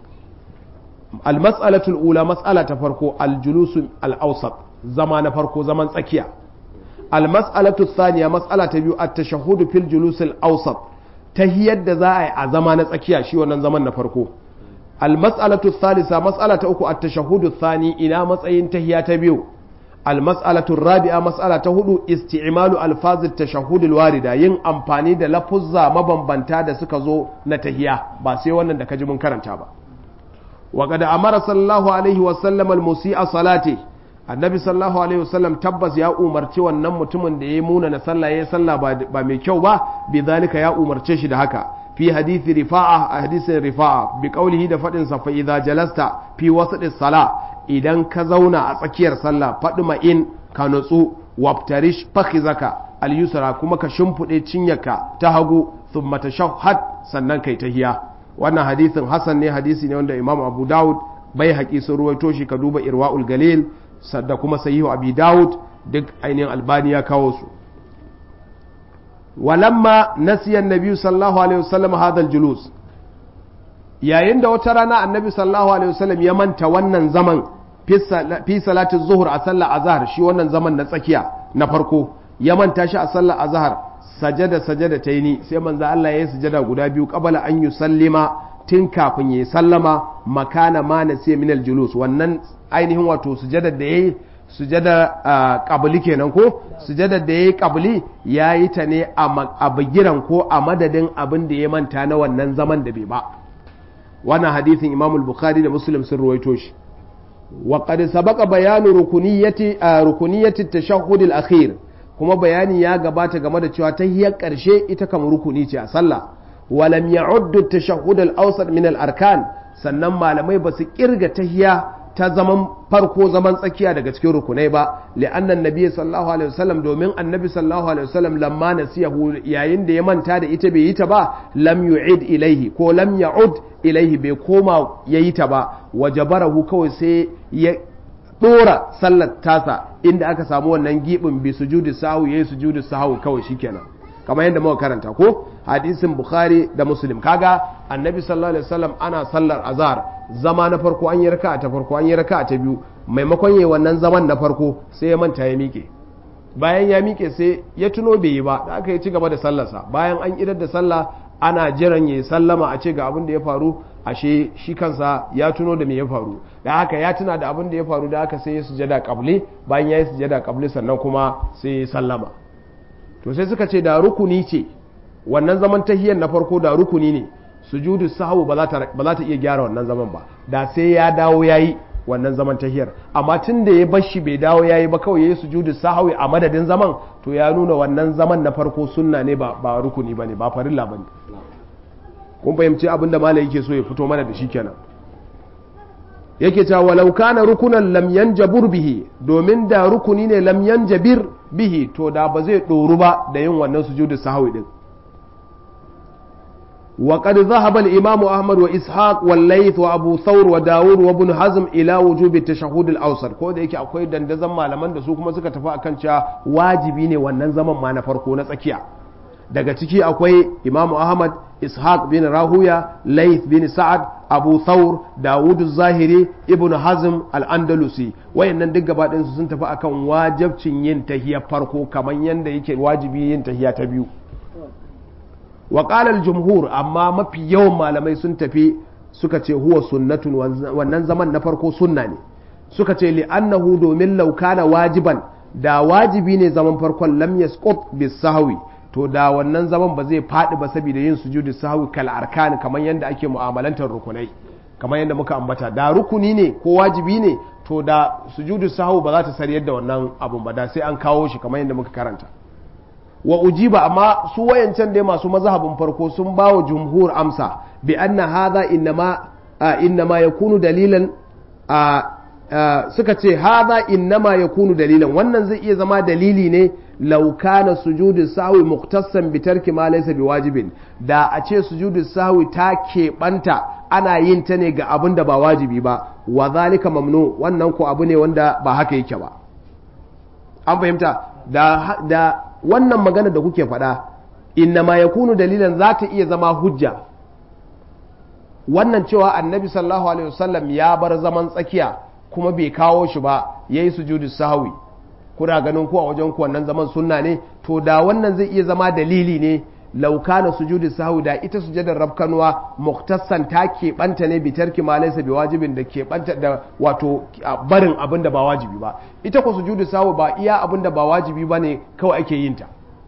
almas'alatul ula mas'ala ta farko aljulusu al-awsat zama na farko zaman tsakiya almas'alatu thaniya mas'ala ta biyu at-tashahhudu fil julus al-awsat tahiyar da za a yi a zama na tsakiya shi wannan zaman na farko almas'alatu thalitha mas'ala ta uku at-tashahhudu thani ina matsayin tahiya ta biyu almas'alatu rabi'a mas'ala ta hudu isti'malu alfaz at-tashahhud al-warida yin amfani da lafuzza mabambanta da suka zo na tahiya ba sai wannan da kaji mun karanta ba وقد أمر صلى الله عليه وسلم المسيء صلاته annabi sallallahu alaihi wasallam tabbas ya umarci wannan mutumin da ya muna na sallah ya sallah ba mai kyau ba bi zalika ya umarce shi da haka fi hadithi rifa'a a hadisin rifa'a bi qaulihi da fadin sa fa idza jalasta fi wasatis sala idan ka zauna a tsakiyar sallah fadi ma in ka nutsu wabtarish fakhizaka al yusra kuma ka shimfude cinyarka ta hagu thumma tashahhad sannan kai tahiya wannan hadisin hasan ne hadisi ne wanda imam abu dawud bai haƙi sun ruwaito shi ka duba irwa'ul galil da kuma sahihu abi dawud duk ainihin albani ya kawo su walamma nasiyan nabi sallallahu alaihi wasallam hadal julus yayin da wata rana annabi sallallahu alaihi wasallam ya manta wannan zaman fi salatin zuhur a sallar azhar shi wannan zaman na tsakiya na farko ya manta shi a sallar azhar sajada sajada ta yi ni sai manzo Allah ya yi sujada guda biyu qabala an yi sallima tun kafin ya sallama makana ma na sai minal julus wannan ainihin wato sujada da yayi sujada qabli kenan ko sujada da yayi qabli yayi ta ne a bagiran ko a madadin abin da ya manta na wannan zaman da bai ba wannan hadisin Imam al-Bukhari da Muslim sun ruwaito shi wa qad sabaqa bayanu rukuniyati rukuniyati at-tashahhud al-akhir kuma bayani ya gabata game da cewa tahiyar ƙarshe ita kam rukuni ce a sallah walam ya'uddu tashahhud al-awsat min al-arkan sannan malamai ba su kirga tahiya ta zaman farko zaman tsakiya daga cikin rukunai ba li'anna annabi sallallahu alaihi wasallam domin annabi sallallahu alaihi wasallam lamma nasiyahu yayin da ya manta da ita bai yi ta ba lam yu'id ilaihi ko lam ya'ud ilaihi bai koma yayi ta ba wajabarahu kawai sai ya dora sallar tasa inda aka samu wannan gibin bi sujudi sahu yayi sujudi sahu kawai shikenan kamar yadda muka karanta ko hadisin bukhari da muslim kaga annabi sallallahu alaihi wasallam ana sallar azhar zama na farko an yi raka'a ta farko an yi raka'a ta biyu maimakon yayi wannan zaman na farko sai ya manta ya miƙe bayan ya miƙe sai ya tuno bai yi ba da aka yi ci gaba da sallarsa bayan an idar da sallah ana jiran ya sallama a ce ga abin da ya faru ashe shi kansa ya tuno da me ya faru da haka ya tuna da abin da ya faru da haka sai ya sujada kabli bayan ya yi sujada kabli sannan kuma sai ya sallama to sai suka ce da rukuni ce wannan zaman tahiyar na farko da rukuni ne sujudu sahwu ba za ta iya gyara wannan zaman ba da sai ya dawo yayi wannan zaman tahiyar amma tun da ya bar shi bai dawo yayi ba kawai yayi sujudu sahwi a madadin zaman to ya nuna wannan zaman na farko sunna ne ba ba rukuni bane ba farilla bane kun fahimci abin da malai yake so ya fito mana da shi kenan yake cewa walau kana rukunan lam yanjabur bihi domin da rukuni ne lam yanjabir bihi to da ba zai doru ba da yin wannan sujudu sahwi din وقد ذهب الإمام أحمد وإسحاق والليث وأبو ثور وداود وابن حزم إلى وجوب التشهد الأوسط ko da yake akwai dandazon malaman da su kuma suka tafi akan cewa wajibi ne wannan zaman ma na farko na tsakiya daga ciki akwai Imam Ahmad Ishaq bin Rahuya Layth bin Sa'ad Abu Thawr Dawud Zahiri Ibn Hazm Al-Andalusi wayannan duk gaba su sun tafi akan wajibcin yin tahiyar farko kamar yanda yake wajibi yin tahiya ta biyu wa jumhur amma mafi yawan malamai sun tafi suka ce huwa sunnatun wannan zaman na farko sunna ne suka ce li'annahu domin laukana wajiban da wajibi ne zaman farkon lam yasqut bis sahwi to da wannan zaman ba zai faɗi ba saboda yin sujudu sahwi kal arkan kamar yadda ake mu'amalantar rukunai kamar yadda muka ambata da rukuni ne ko wajibi ne to da sujudu sahwi ba za ta sariyar da wannan abun ba da sai an kawo shi kamar yadda muka karanta wa ujiba amma su wayancan dai masu mazhabin farko sun ba wa jumhur amsa bi anna hadha innama innama yakunu dalilan suka ce hadha innama yakunu dalilan wannan zai iya zama dalili ne law kana sujudu sahwi muqtassan bi tarki ma laysa biwajibin da a ce sujudu sahwi ta keɓanta ana yin ta ne ga abin da ba wajibi ba wa zalika mamnu wannan ko abu ne wanda ba haka yake ba an fahimta da, da wannan magana da kuke faɗa inna ma yakunu dalilan za ta iya zama hujja wannan cewa annabi sallallahu alaihi wasallam ya bar zaman tsakiya kuma bai kawo shi ba yayi sujudu sahwi kuna ganin ku a wajen ku wannan zaman sunna ne to da wannan zai iya zama dalili ne laukana sujudu sahwi da ita sujadar rabkanuwa muktassan ta keɓanta ne bi tarki ma laysa bi wajibin da keɓanta da wato barin abin da ba wajibi ba ita ko sujudu sahwi ba iya abin da ba wajibi ba ne kawai ake yin ta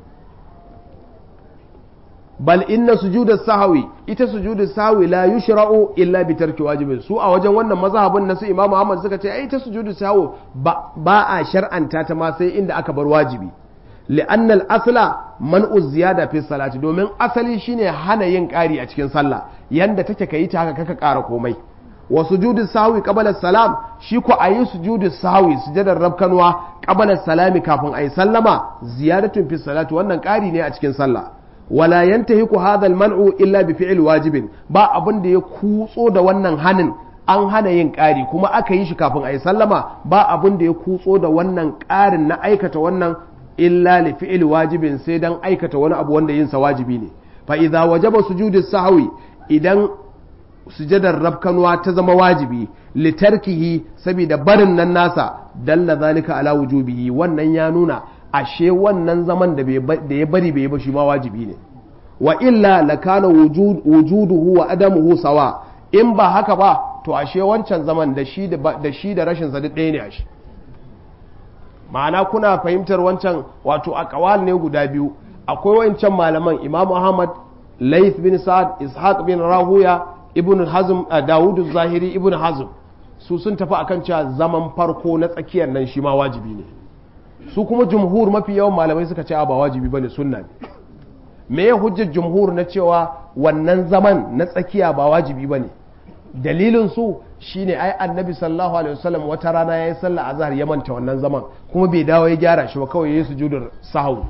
bal inna sujudu sahwi ita sujudu sahwi la yushra'u illa bi tarki wajibin su a wajen wannan mazhabin na su imamu Ahmad suka ce ai ita sujudu sahwi ba a shar'anta ta ma sai inda aka bar wajibi li'anna al-asla man'u ziyada fi salati domin asali shine hana yin ƙari a cikin sallah yanda take kai ta haka kaka ƙara komai wa sujudu sahwi qabla salam shi ko ayi sujudu sahwi sujadar rabkanwa qabla salami kafin ayi sallama ziyadatun fi salati wannan ƙari ne a cikin sallah wala yantahiku hadha al-man'u illa bi fi'l wajibin ba abin da ya kutso da wannan hanin an hana yin ƙari kuma aka yi shi kafin ayi sallama ba abin da ya kutso da wannan ƙarin na aikata wannan illa li fi'il wajibin sai dan aikata wani abu wanda yinsa wajibi ne fa idza wajaba sujudu sahwi idan sujadar rabkanwa ta zama wajibi li tarkihi saboda barin nan nasa dalla zalika ala wujubihi wannan ya nuna ashe wannan zaman da ya bari bai ba shi ma wajibi ne wa illa lakana wujuduhu wa adamuhu sawa in ba haka ba to ashe wancan zaman da shi da shi da rashin sa duk ɗaya ne ashe ma'ana kuna fahimtar wancan wato a kawal ne guda biyu akwai wancan malaman imam ahmad laith bin sa'ad ishaq bin rahuya ibn hazm dawud zahiri ibn hazm su sun tafi akan cewa zaman farko na tsakiyar nan shi ma wajibi ne su kuma jumhur mafi yawan malamai suka ce ba wajibi bane sunna ne me ya hujjar jumhur na cewa wannan zaman na tsakiya ba wajibi bane dalilin su shine ai annabi sallallahu alaihi wasallam wata rana yayi sallah azhar ya manta wannan zaman kuma bai dawo ya gyara shi ba kawai yayi sujudar sahwu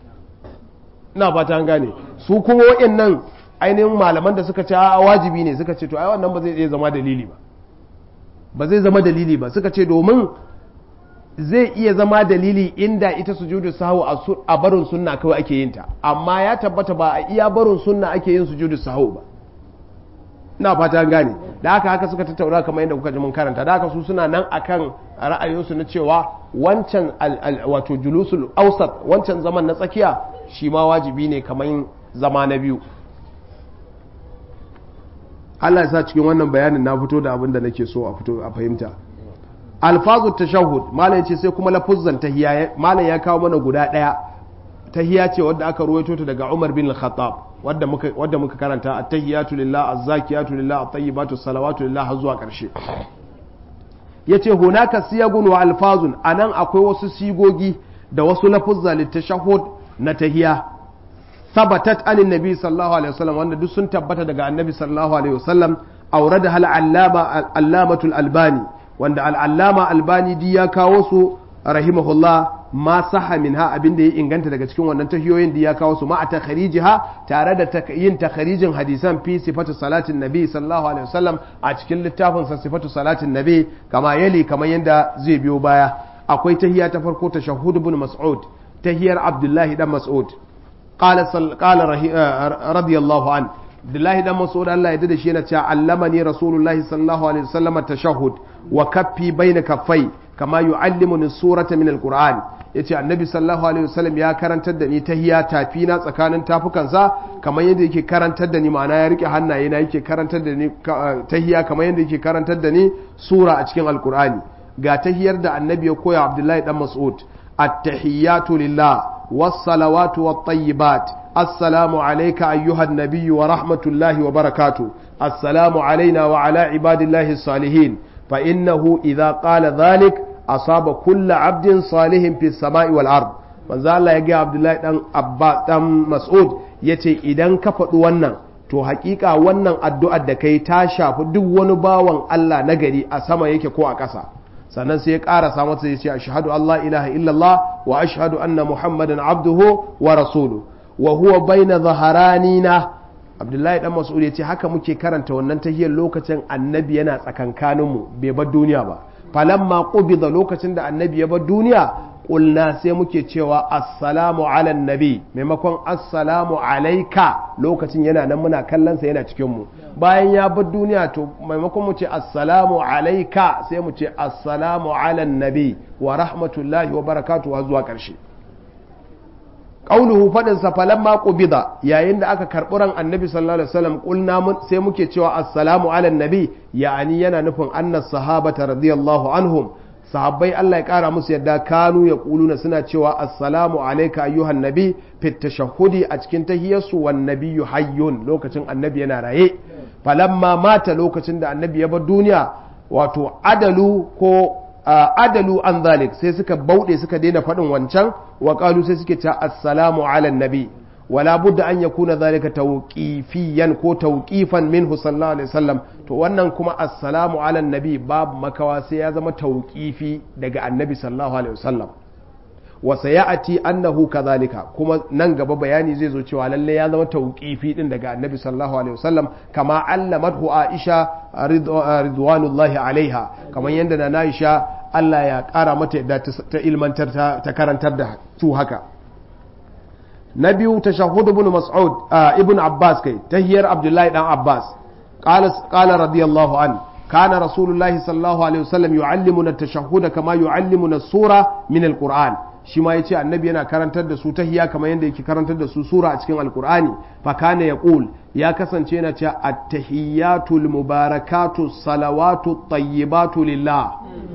ina fata an gane su kuma wayannan ainihin malaman da suka ce a wajibi ne suka ce to ai wannan ba zai iya zama dalili ba ba zai zama dalili ba suka ce domin zai iya zama dalili inda ita sujudu sahwu a barin sunna kawai ake yin ta amma ya tabbata ba a iya barin sunna ake yin sujudu sahwu ba ina fata gane da haka haka suka tattauna kamar yadda kuka ji mun karanta da haka su suna nan akan ra'ayinsu na cewa wancan wato julusul ausat wancan zaman na tsakiya shi ma wajibi ne kamar zama na biyu Allah ya sa cikin wannan bayanin na fito da abin da nake so a fito a fahimta alfazu tashahhud malam ce sai kuma lafuzzan tahiyya malam ya kawo mana guda daya tahiyya ce wadda aka ruwaito ta daga Umar bin Al-Khattab wadda muka wadda muka karanta at-tahiyatu lillah az-zakiyatu lillah at-tayyibatu salawatu lillah har zuwa karshe yace hunaka siyagun wa alfazun anan akwai wasu sigogi da wasu lafuzza litashahhud na tahiyya sabatat anin nabi sallallahu alaihi wasallam wanda duk sun tabbata daga annabi sallallahu alaihi wasallam aurada hal allama allamatul albani wanda al-allama albani di ya kawo su rahimahullah ma saha minha abin da ya inganta daga cikin wannan tahiyoyin da ya kawo su ma a takharijiha tare da yin takharijin hadisan fi sifatu salatin nabi sallallahu alaihi wasallam a cikin littafin sa sifatu salatin nabi kama yali kamar yanda zai biyo baya akwai tahiya ta farko ta shahud ibn mas'ud tahiyar abdullahi dan mas'ud qala qala radiyallahu an abdullahi dan mas'ud Allah ya dade shi yana cewa allamani rasulullahi sallallahu alaihi wasallam tashahhud wa kaffi baina kaffai kama yu'allimuni surata min alquran yace annabi sallallahu alaihi wasallam ya karantar da ni tahiya tafi na tsakanin tafukansa kamar yadda yake karantar da ni ma'ana ya rike hannaye na yake karantar da ni tahiya kamar yadda yake karantar da ni sura a cikin alqurani ga tahiyar da annabi ya koya abdullahi dan mas'ud التحيات لله والصلوات والطيبات السلام عليك أيها النبي ورحمة الله وبركاته السلام علينا وعلى عباد الله الصالحين فإنه إذا قال ذلك أصاب كل عبد صالح في السماء والأرض manzo Allah ya ga Abdullahi dan Abba dan Mas'ud yace idan ka faɗi wannan to hakika wannan addu'ar da kai ta shafi duk wani bawan Allah na gari a sama yake ko a ƙasa sannan sai ya ƙarasa masa ya ce ashhadu Allah ilaha illallah wa ashhadu anna muhammadan abduhu wa rasuluhu wa huwa baina zaharanina Abdullahi dan Mas'ud ya ce haka muke karanta wannan tahiyar lokacin annabi yana tsakankaninmu bai bar duniya ba falamma qubida lokacin da annabi ya bar duniya kulna sai muke cewa assalamu ala nabi maimakon assalamu alaika lokacin yana nan muna kallonsa yana cikinmu bayan ya bar duniya to maimakon mu ce assalamu alaika sai mu ce assalamu ala nabi wa rahmatullahi wa barakatuhu har zuwa ƙarshe qauluhu fadin sa falamma qubida yayin da aka karɓi ran annabi sallallahu alaihi wasallam kulna sai muke cewa assalamu ala nabi ya'ani yana nufin annas sahabata radiyallahu anhum sahabbai Allah ya kara musu yadda kanu ya kuluna suna cewa assalamu alaika ayyuhan nabi fit tashahhudi a cikin tahiyarsu wan nabiyyu hayyun lokacin annabi yana raye falamma mata lokacin da annabi ya bar duniya wato adalu ko adalu an zalik sai suka bauɗe suka daina faɗin wancan wa qalu sai suke cewa assalamu ala nabi wala budda an yakuna zalika tawqifiyan ko tawqifan minhu sallallahu alaihi wasallam to wannan kuma assalamu ala nabi babu makawa sai ya zama tawqifi daga annabi sallallahu alaihi wasallam wa sayati annahu kadhalika kuma nan gaba bayani zai zo cewa lalle ya zama tawqifi din daga annabi sallallahu alaihi wasallam kama allamathu aisha ridwanullahi alaiha kamar yanda na aisha Allah ya kara mata yadda ta ilmantar ta karantar da su haka na biyu tashahhud ibn mas'ud ibn abbas kai tahiyar abdullahi dan abbas qala qala radiyallahu an kana rasulullahi sallallahu alaihi wasallam yu'allimuna at-tashahhud kama yu'allimuna as-sura min al-qur'an shi ma yace annabi yana karantar da su tahiya kamar yadda yake karantar da su sura a cikin alqur'ani fa kana yaqul ya kasance yana cewa at-tahiyatul mubarakatu salawatu tayyibatu lillah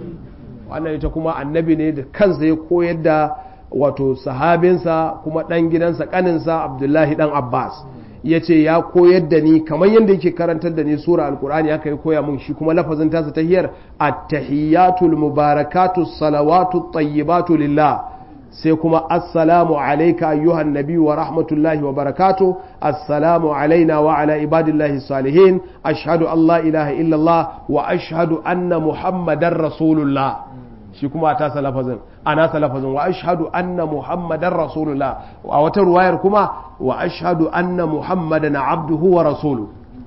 wannan ita kuma annabi ne da kansa ya koyar da wato sahabinsa kuma ɗan gidansa ƙaninsa abdullahi ɗan abbas ya ce ya koyar da ni kamar yadda yake karantar da ni sura alkur'ani aka yi koya mun shi kuma lafazin tasa ta hiyar attahiyatul mubarakatu salawatu tayyibatu lillah sai kuma assalamu alaika ayyuhan nabi wa rahmatullahi wa barakatu assalamu alaina wa ala ibadillahi salihin ashhadu an la ilaha illallah wa ashhadu anna muhammadan rasulullah shi kuma a tasa lafazin a nasa lafazin wa ashhadu anna muhammadan rasulullah a wata ruwayar kuma wa ashhadu anna muhammadan abduhu wa rasulu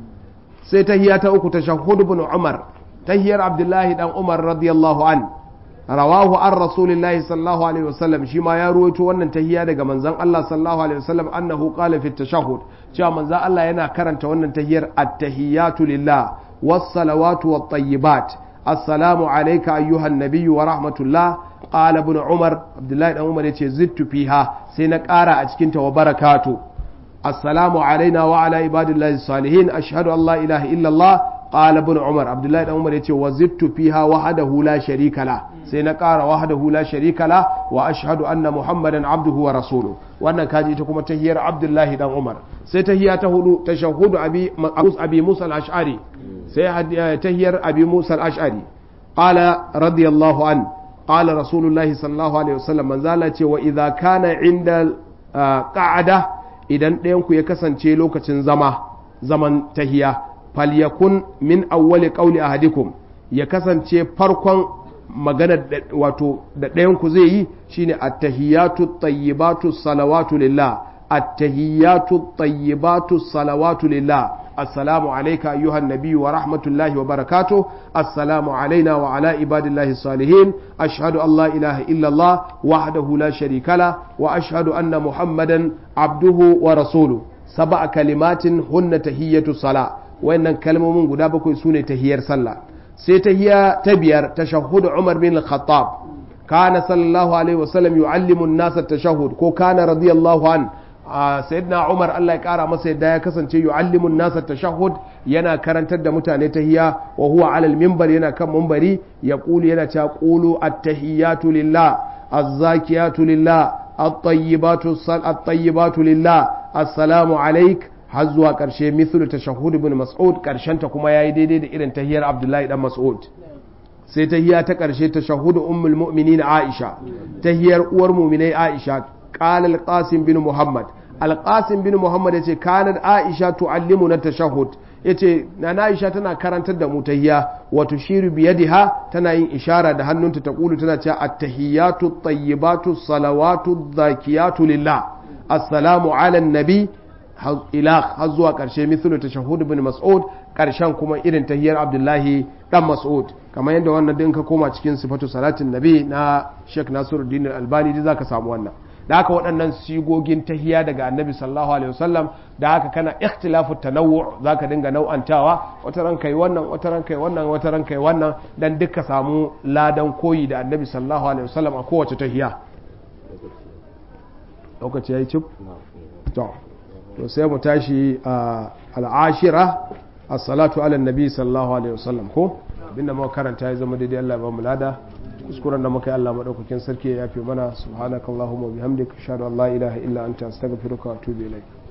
sai tahiya ta uku ta shahud ibn umar tahiyar abdullahi dan umar radiyallahu an rawahu an rasulillahi sallallahu alaihi wasallam shi ma ya ruwaito wannan tahiya daga manzon Allah sallallahu alaihi wasallam annahu qala fi tashahhud cewa manzon Allah yana karanta wannan tahiyar at-tahiyatu lillah was-salawatu wat-tayyibat assalamu alayka ayyuhan nabiyyu wa rahmatullah qala ibn umar abdullahi dan umar yace zittu fiha sai na ƙara a cikin ta wa barakatu assalamu alaina wa ala ibadillahi salihin ashhadu an la ilaha illa allah qala ibn umar abdullahi dan umar yace wa zittu fiha wahdahu la sharika la sai na ƙara wahdahu la sharika la wa ashhadu anna muhammadan abduhu wa rasuluhu wannan kaji ita kuma tahiyar abdullahi dan umar sai tahiya ta hudu tashahhudu abi abi musa al-ash'ari sai tahiyar abi musa al-ash'ari qala radiyallahu an qala rasulullahi sallallahu alaihi wasallam man zala ce wa idza kana inda qa'ada idan ɗayan ku ya kasance lokacin zama zaman tahiya falyakun min awwali qawli ahadikum ya kasance farkon maganar wato da ɗayan ku zai yi shine at-tahiyatu tayyibatu salawatu lillah at-tahiyatu tayyibatu salawatu lillah السلام عليك أيها النبي ورحمة الله وبركاته السلام علينا وعلى عباد الله الصالحين أشهد أن لا إله إلا الله وحده لا شريك له وأشهد أن محمدا عبده ورسوله سبع كلمات هن تهية الصلاة وإن كلمة من قدابك سنة تهير صلاة سيتهيا تبير تشهد عمر بن الخطاب كان صلى الله عليه وسلم يعلم الناس التشهد كو كان رضي الله عنه sayyidina Umar Allah ya kara masa yadda ya kasance yu'allimun nasa tashahhud yana karantar da mutane tahiyya wa huwa ala al-minbar yana kan minbari yaqulu yana cewa qulu at-tahiyyatu lillah az-zakiyatu lillah at-tayyibatu at-tayyibatu lillah assalamu alayk har zuwa karshe mithlu tashahhud ibn mas'ud karshen ta kuma yayi daidai da irin tahiyyar Abdullahi dan Mas'ud sai tahiyya ta karshe tashahhud ummul mu'minin Aisha tahiyyar uwar mu'minai Aisha qala al-Qasim bin Muhammad al-Qasim bin Muhammad yace kanat Aisha tu'allimuna tashahhud yace na Aisha tana karantar da mu tahiyya wa tushiru bi yadiha tana yin ishara da hannunta ta kulu tana cewa at-tahiyyatu at-tayyibatu salawatu dhakiyatu lillah assalamu ala nabi ila har zuwa karshe mithlu tashahhud ibn mas'ud karshen kuma irin tahiyyar abdullahi dan mas'ud kamar yadda wannan din ka koma cikin sifatu salatin nabi na Sheikh Nasiruddin Albani da zaka samu wannan da haka waɗannan sigogin tahiya daga annabi sallallahu alaihi wasallam da haka kana ikhtilafu tanawwu zaka dinga nau'antawa wata ran kai wannan wata ran kai wannan wata ran kai wannan dan duka samu ladan koyi da annabi sallallahu alaihi wasallam a kowace tahiya lokaci yayi cip to to sai mu tashi a al'ashira as-salatu ala nabi sallallahu alaihi wasallam ko abinda muka karanta ya zama daidai Allah ba mu lada kuskuren da muka yi Allah madaukakin sarki ya yafe mana subhanakallahumma bihamdika ashhadu an la ilaha illa anta astaghfiruka wa atubu ilaik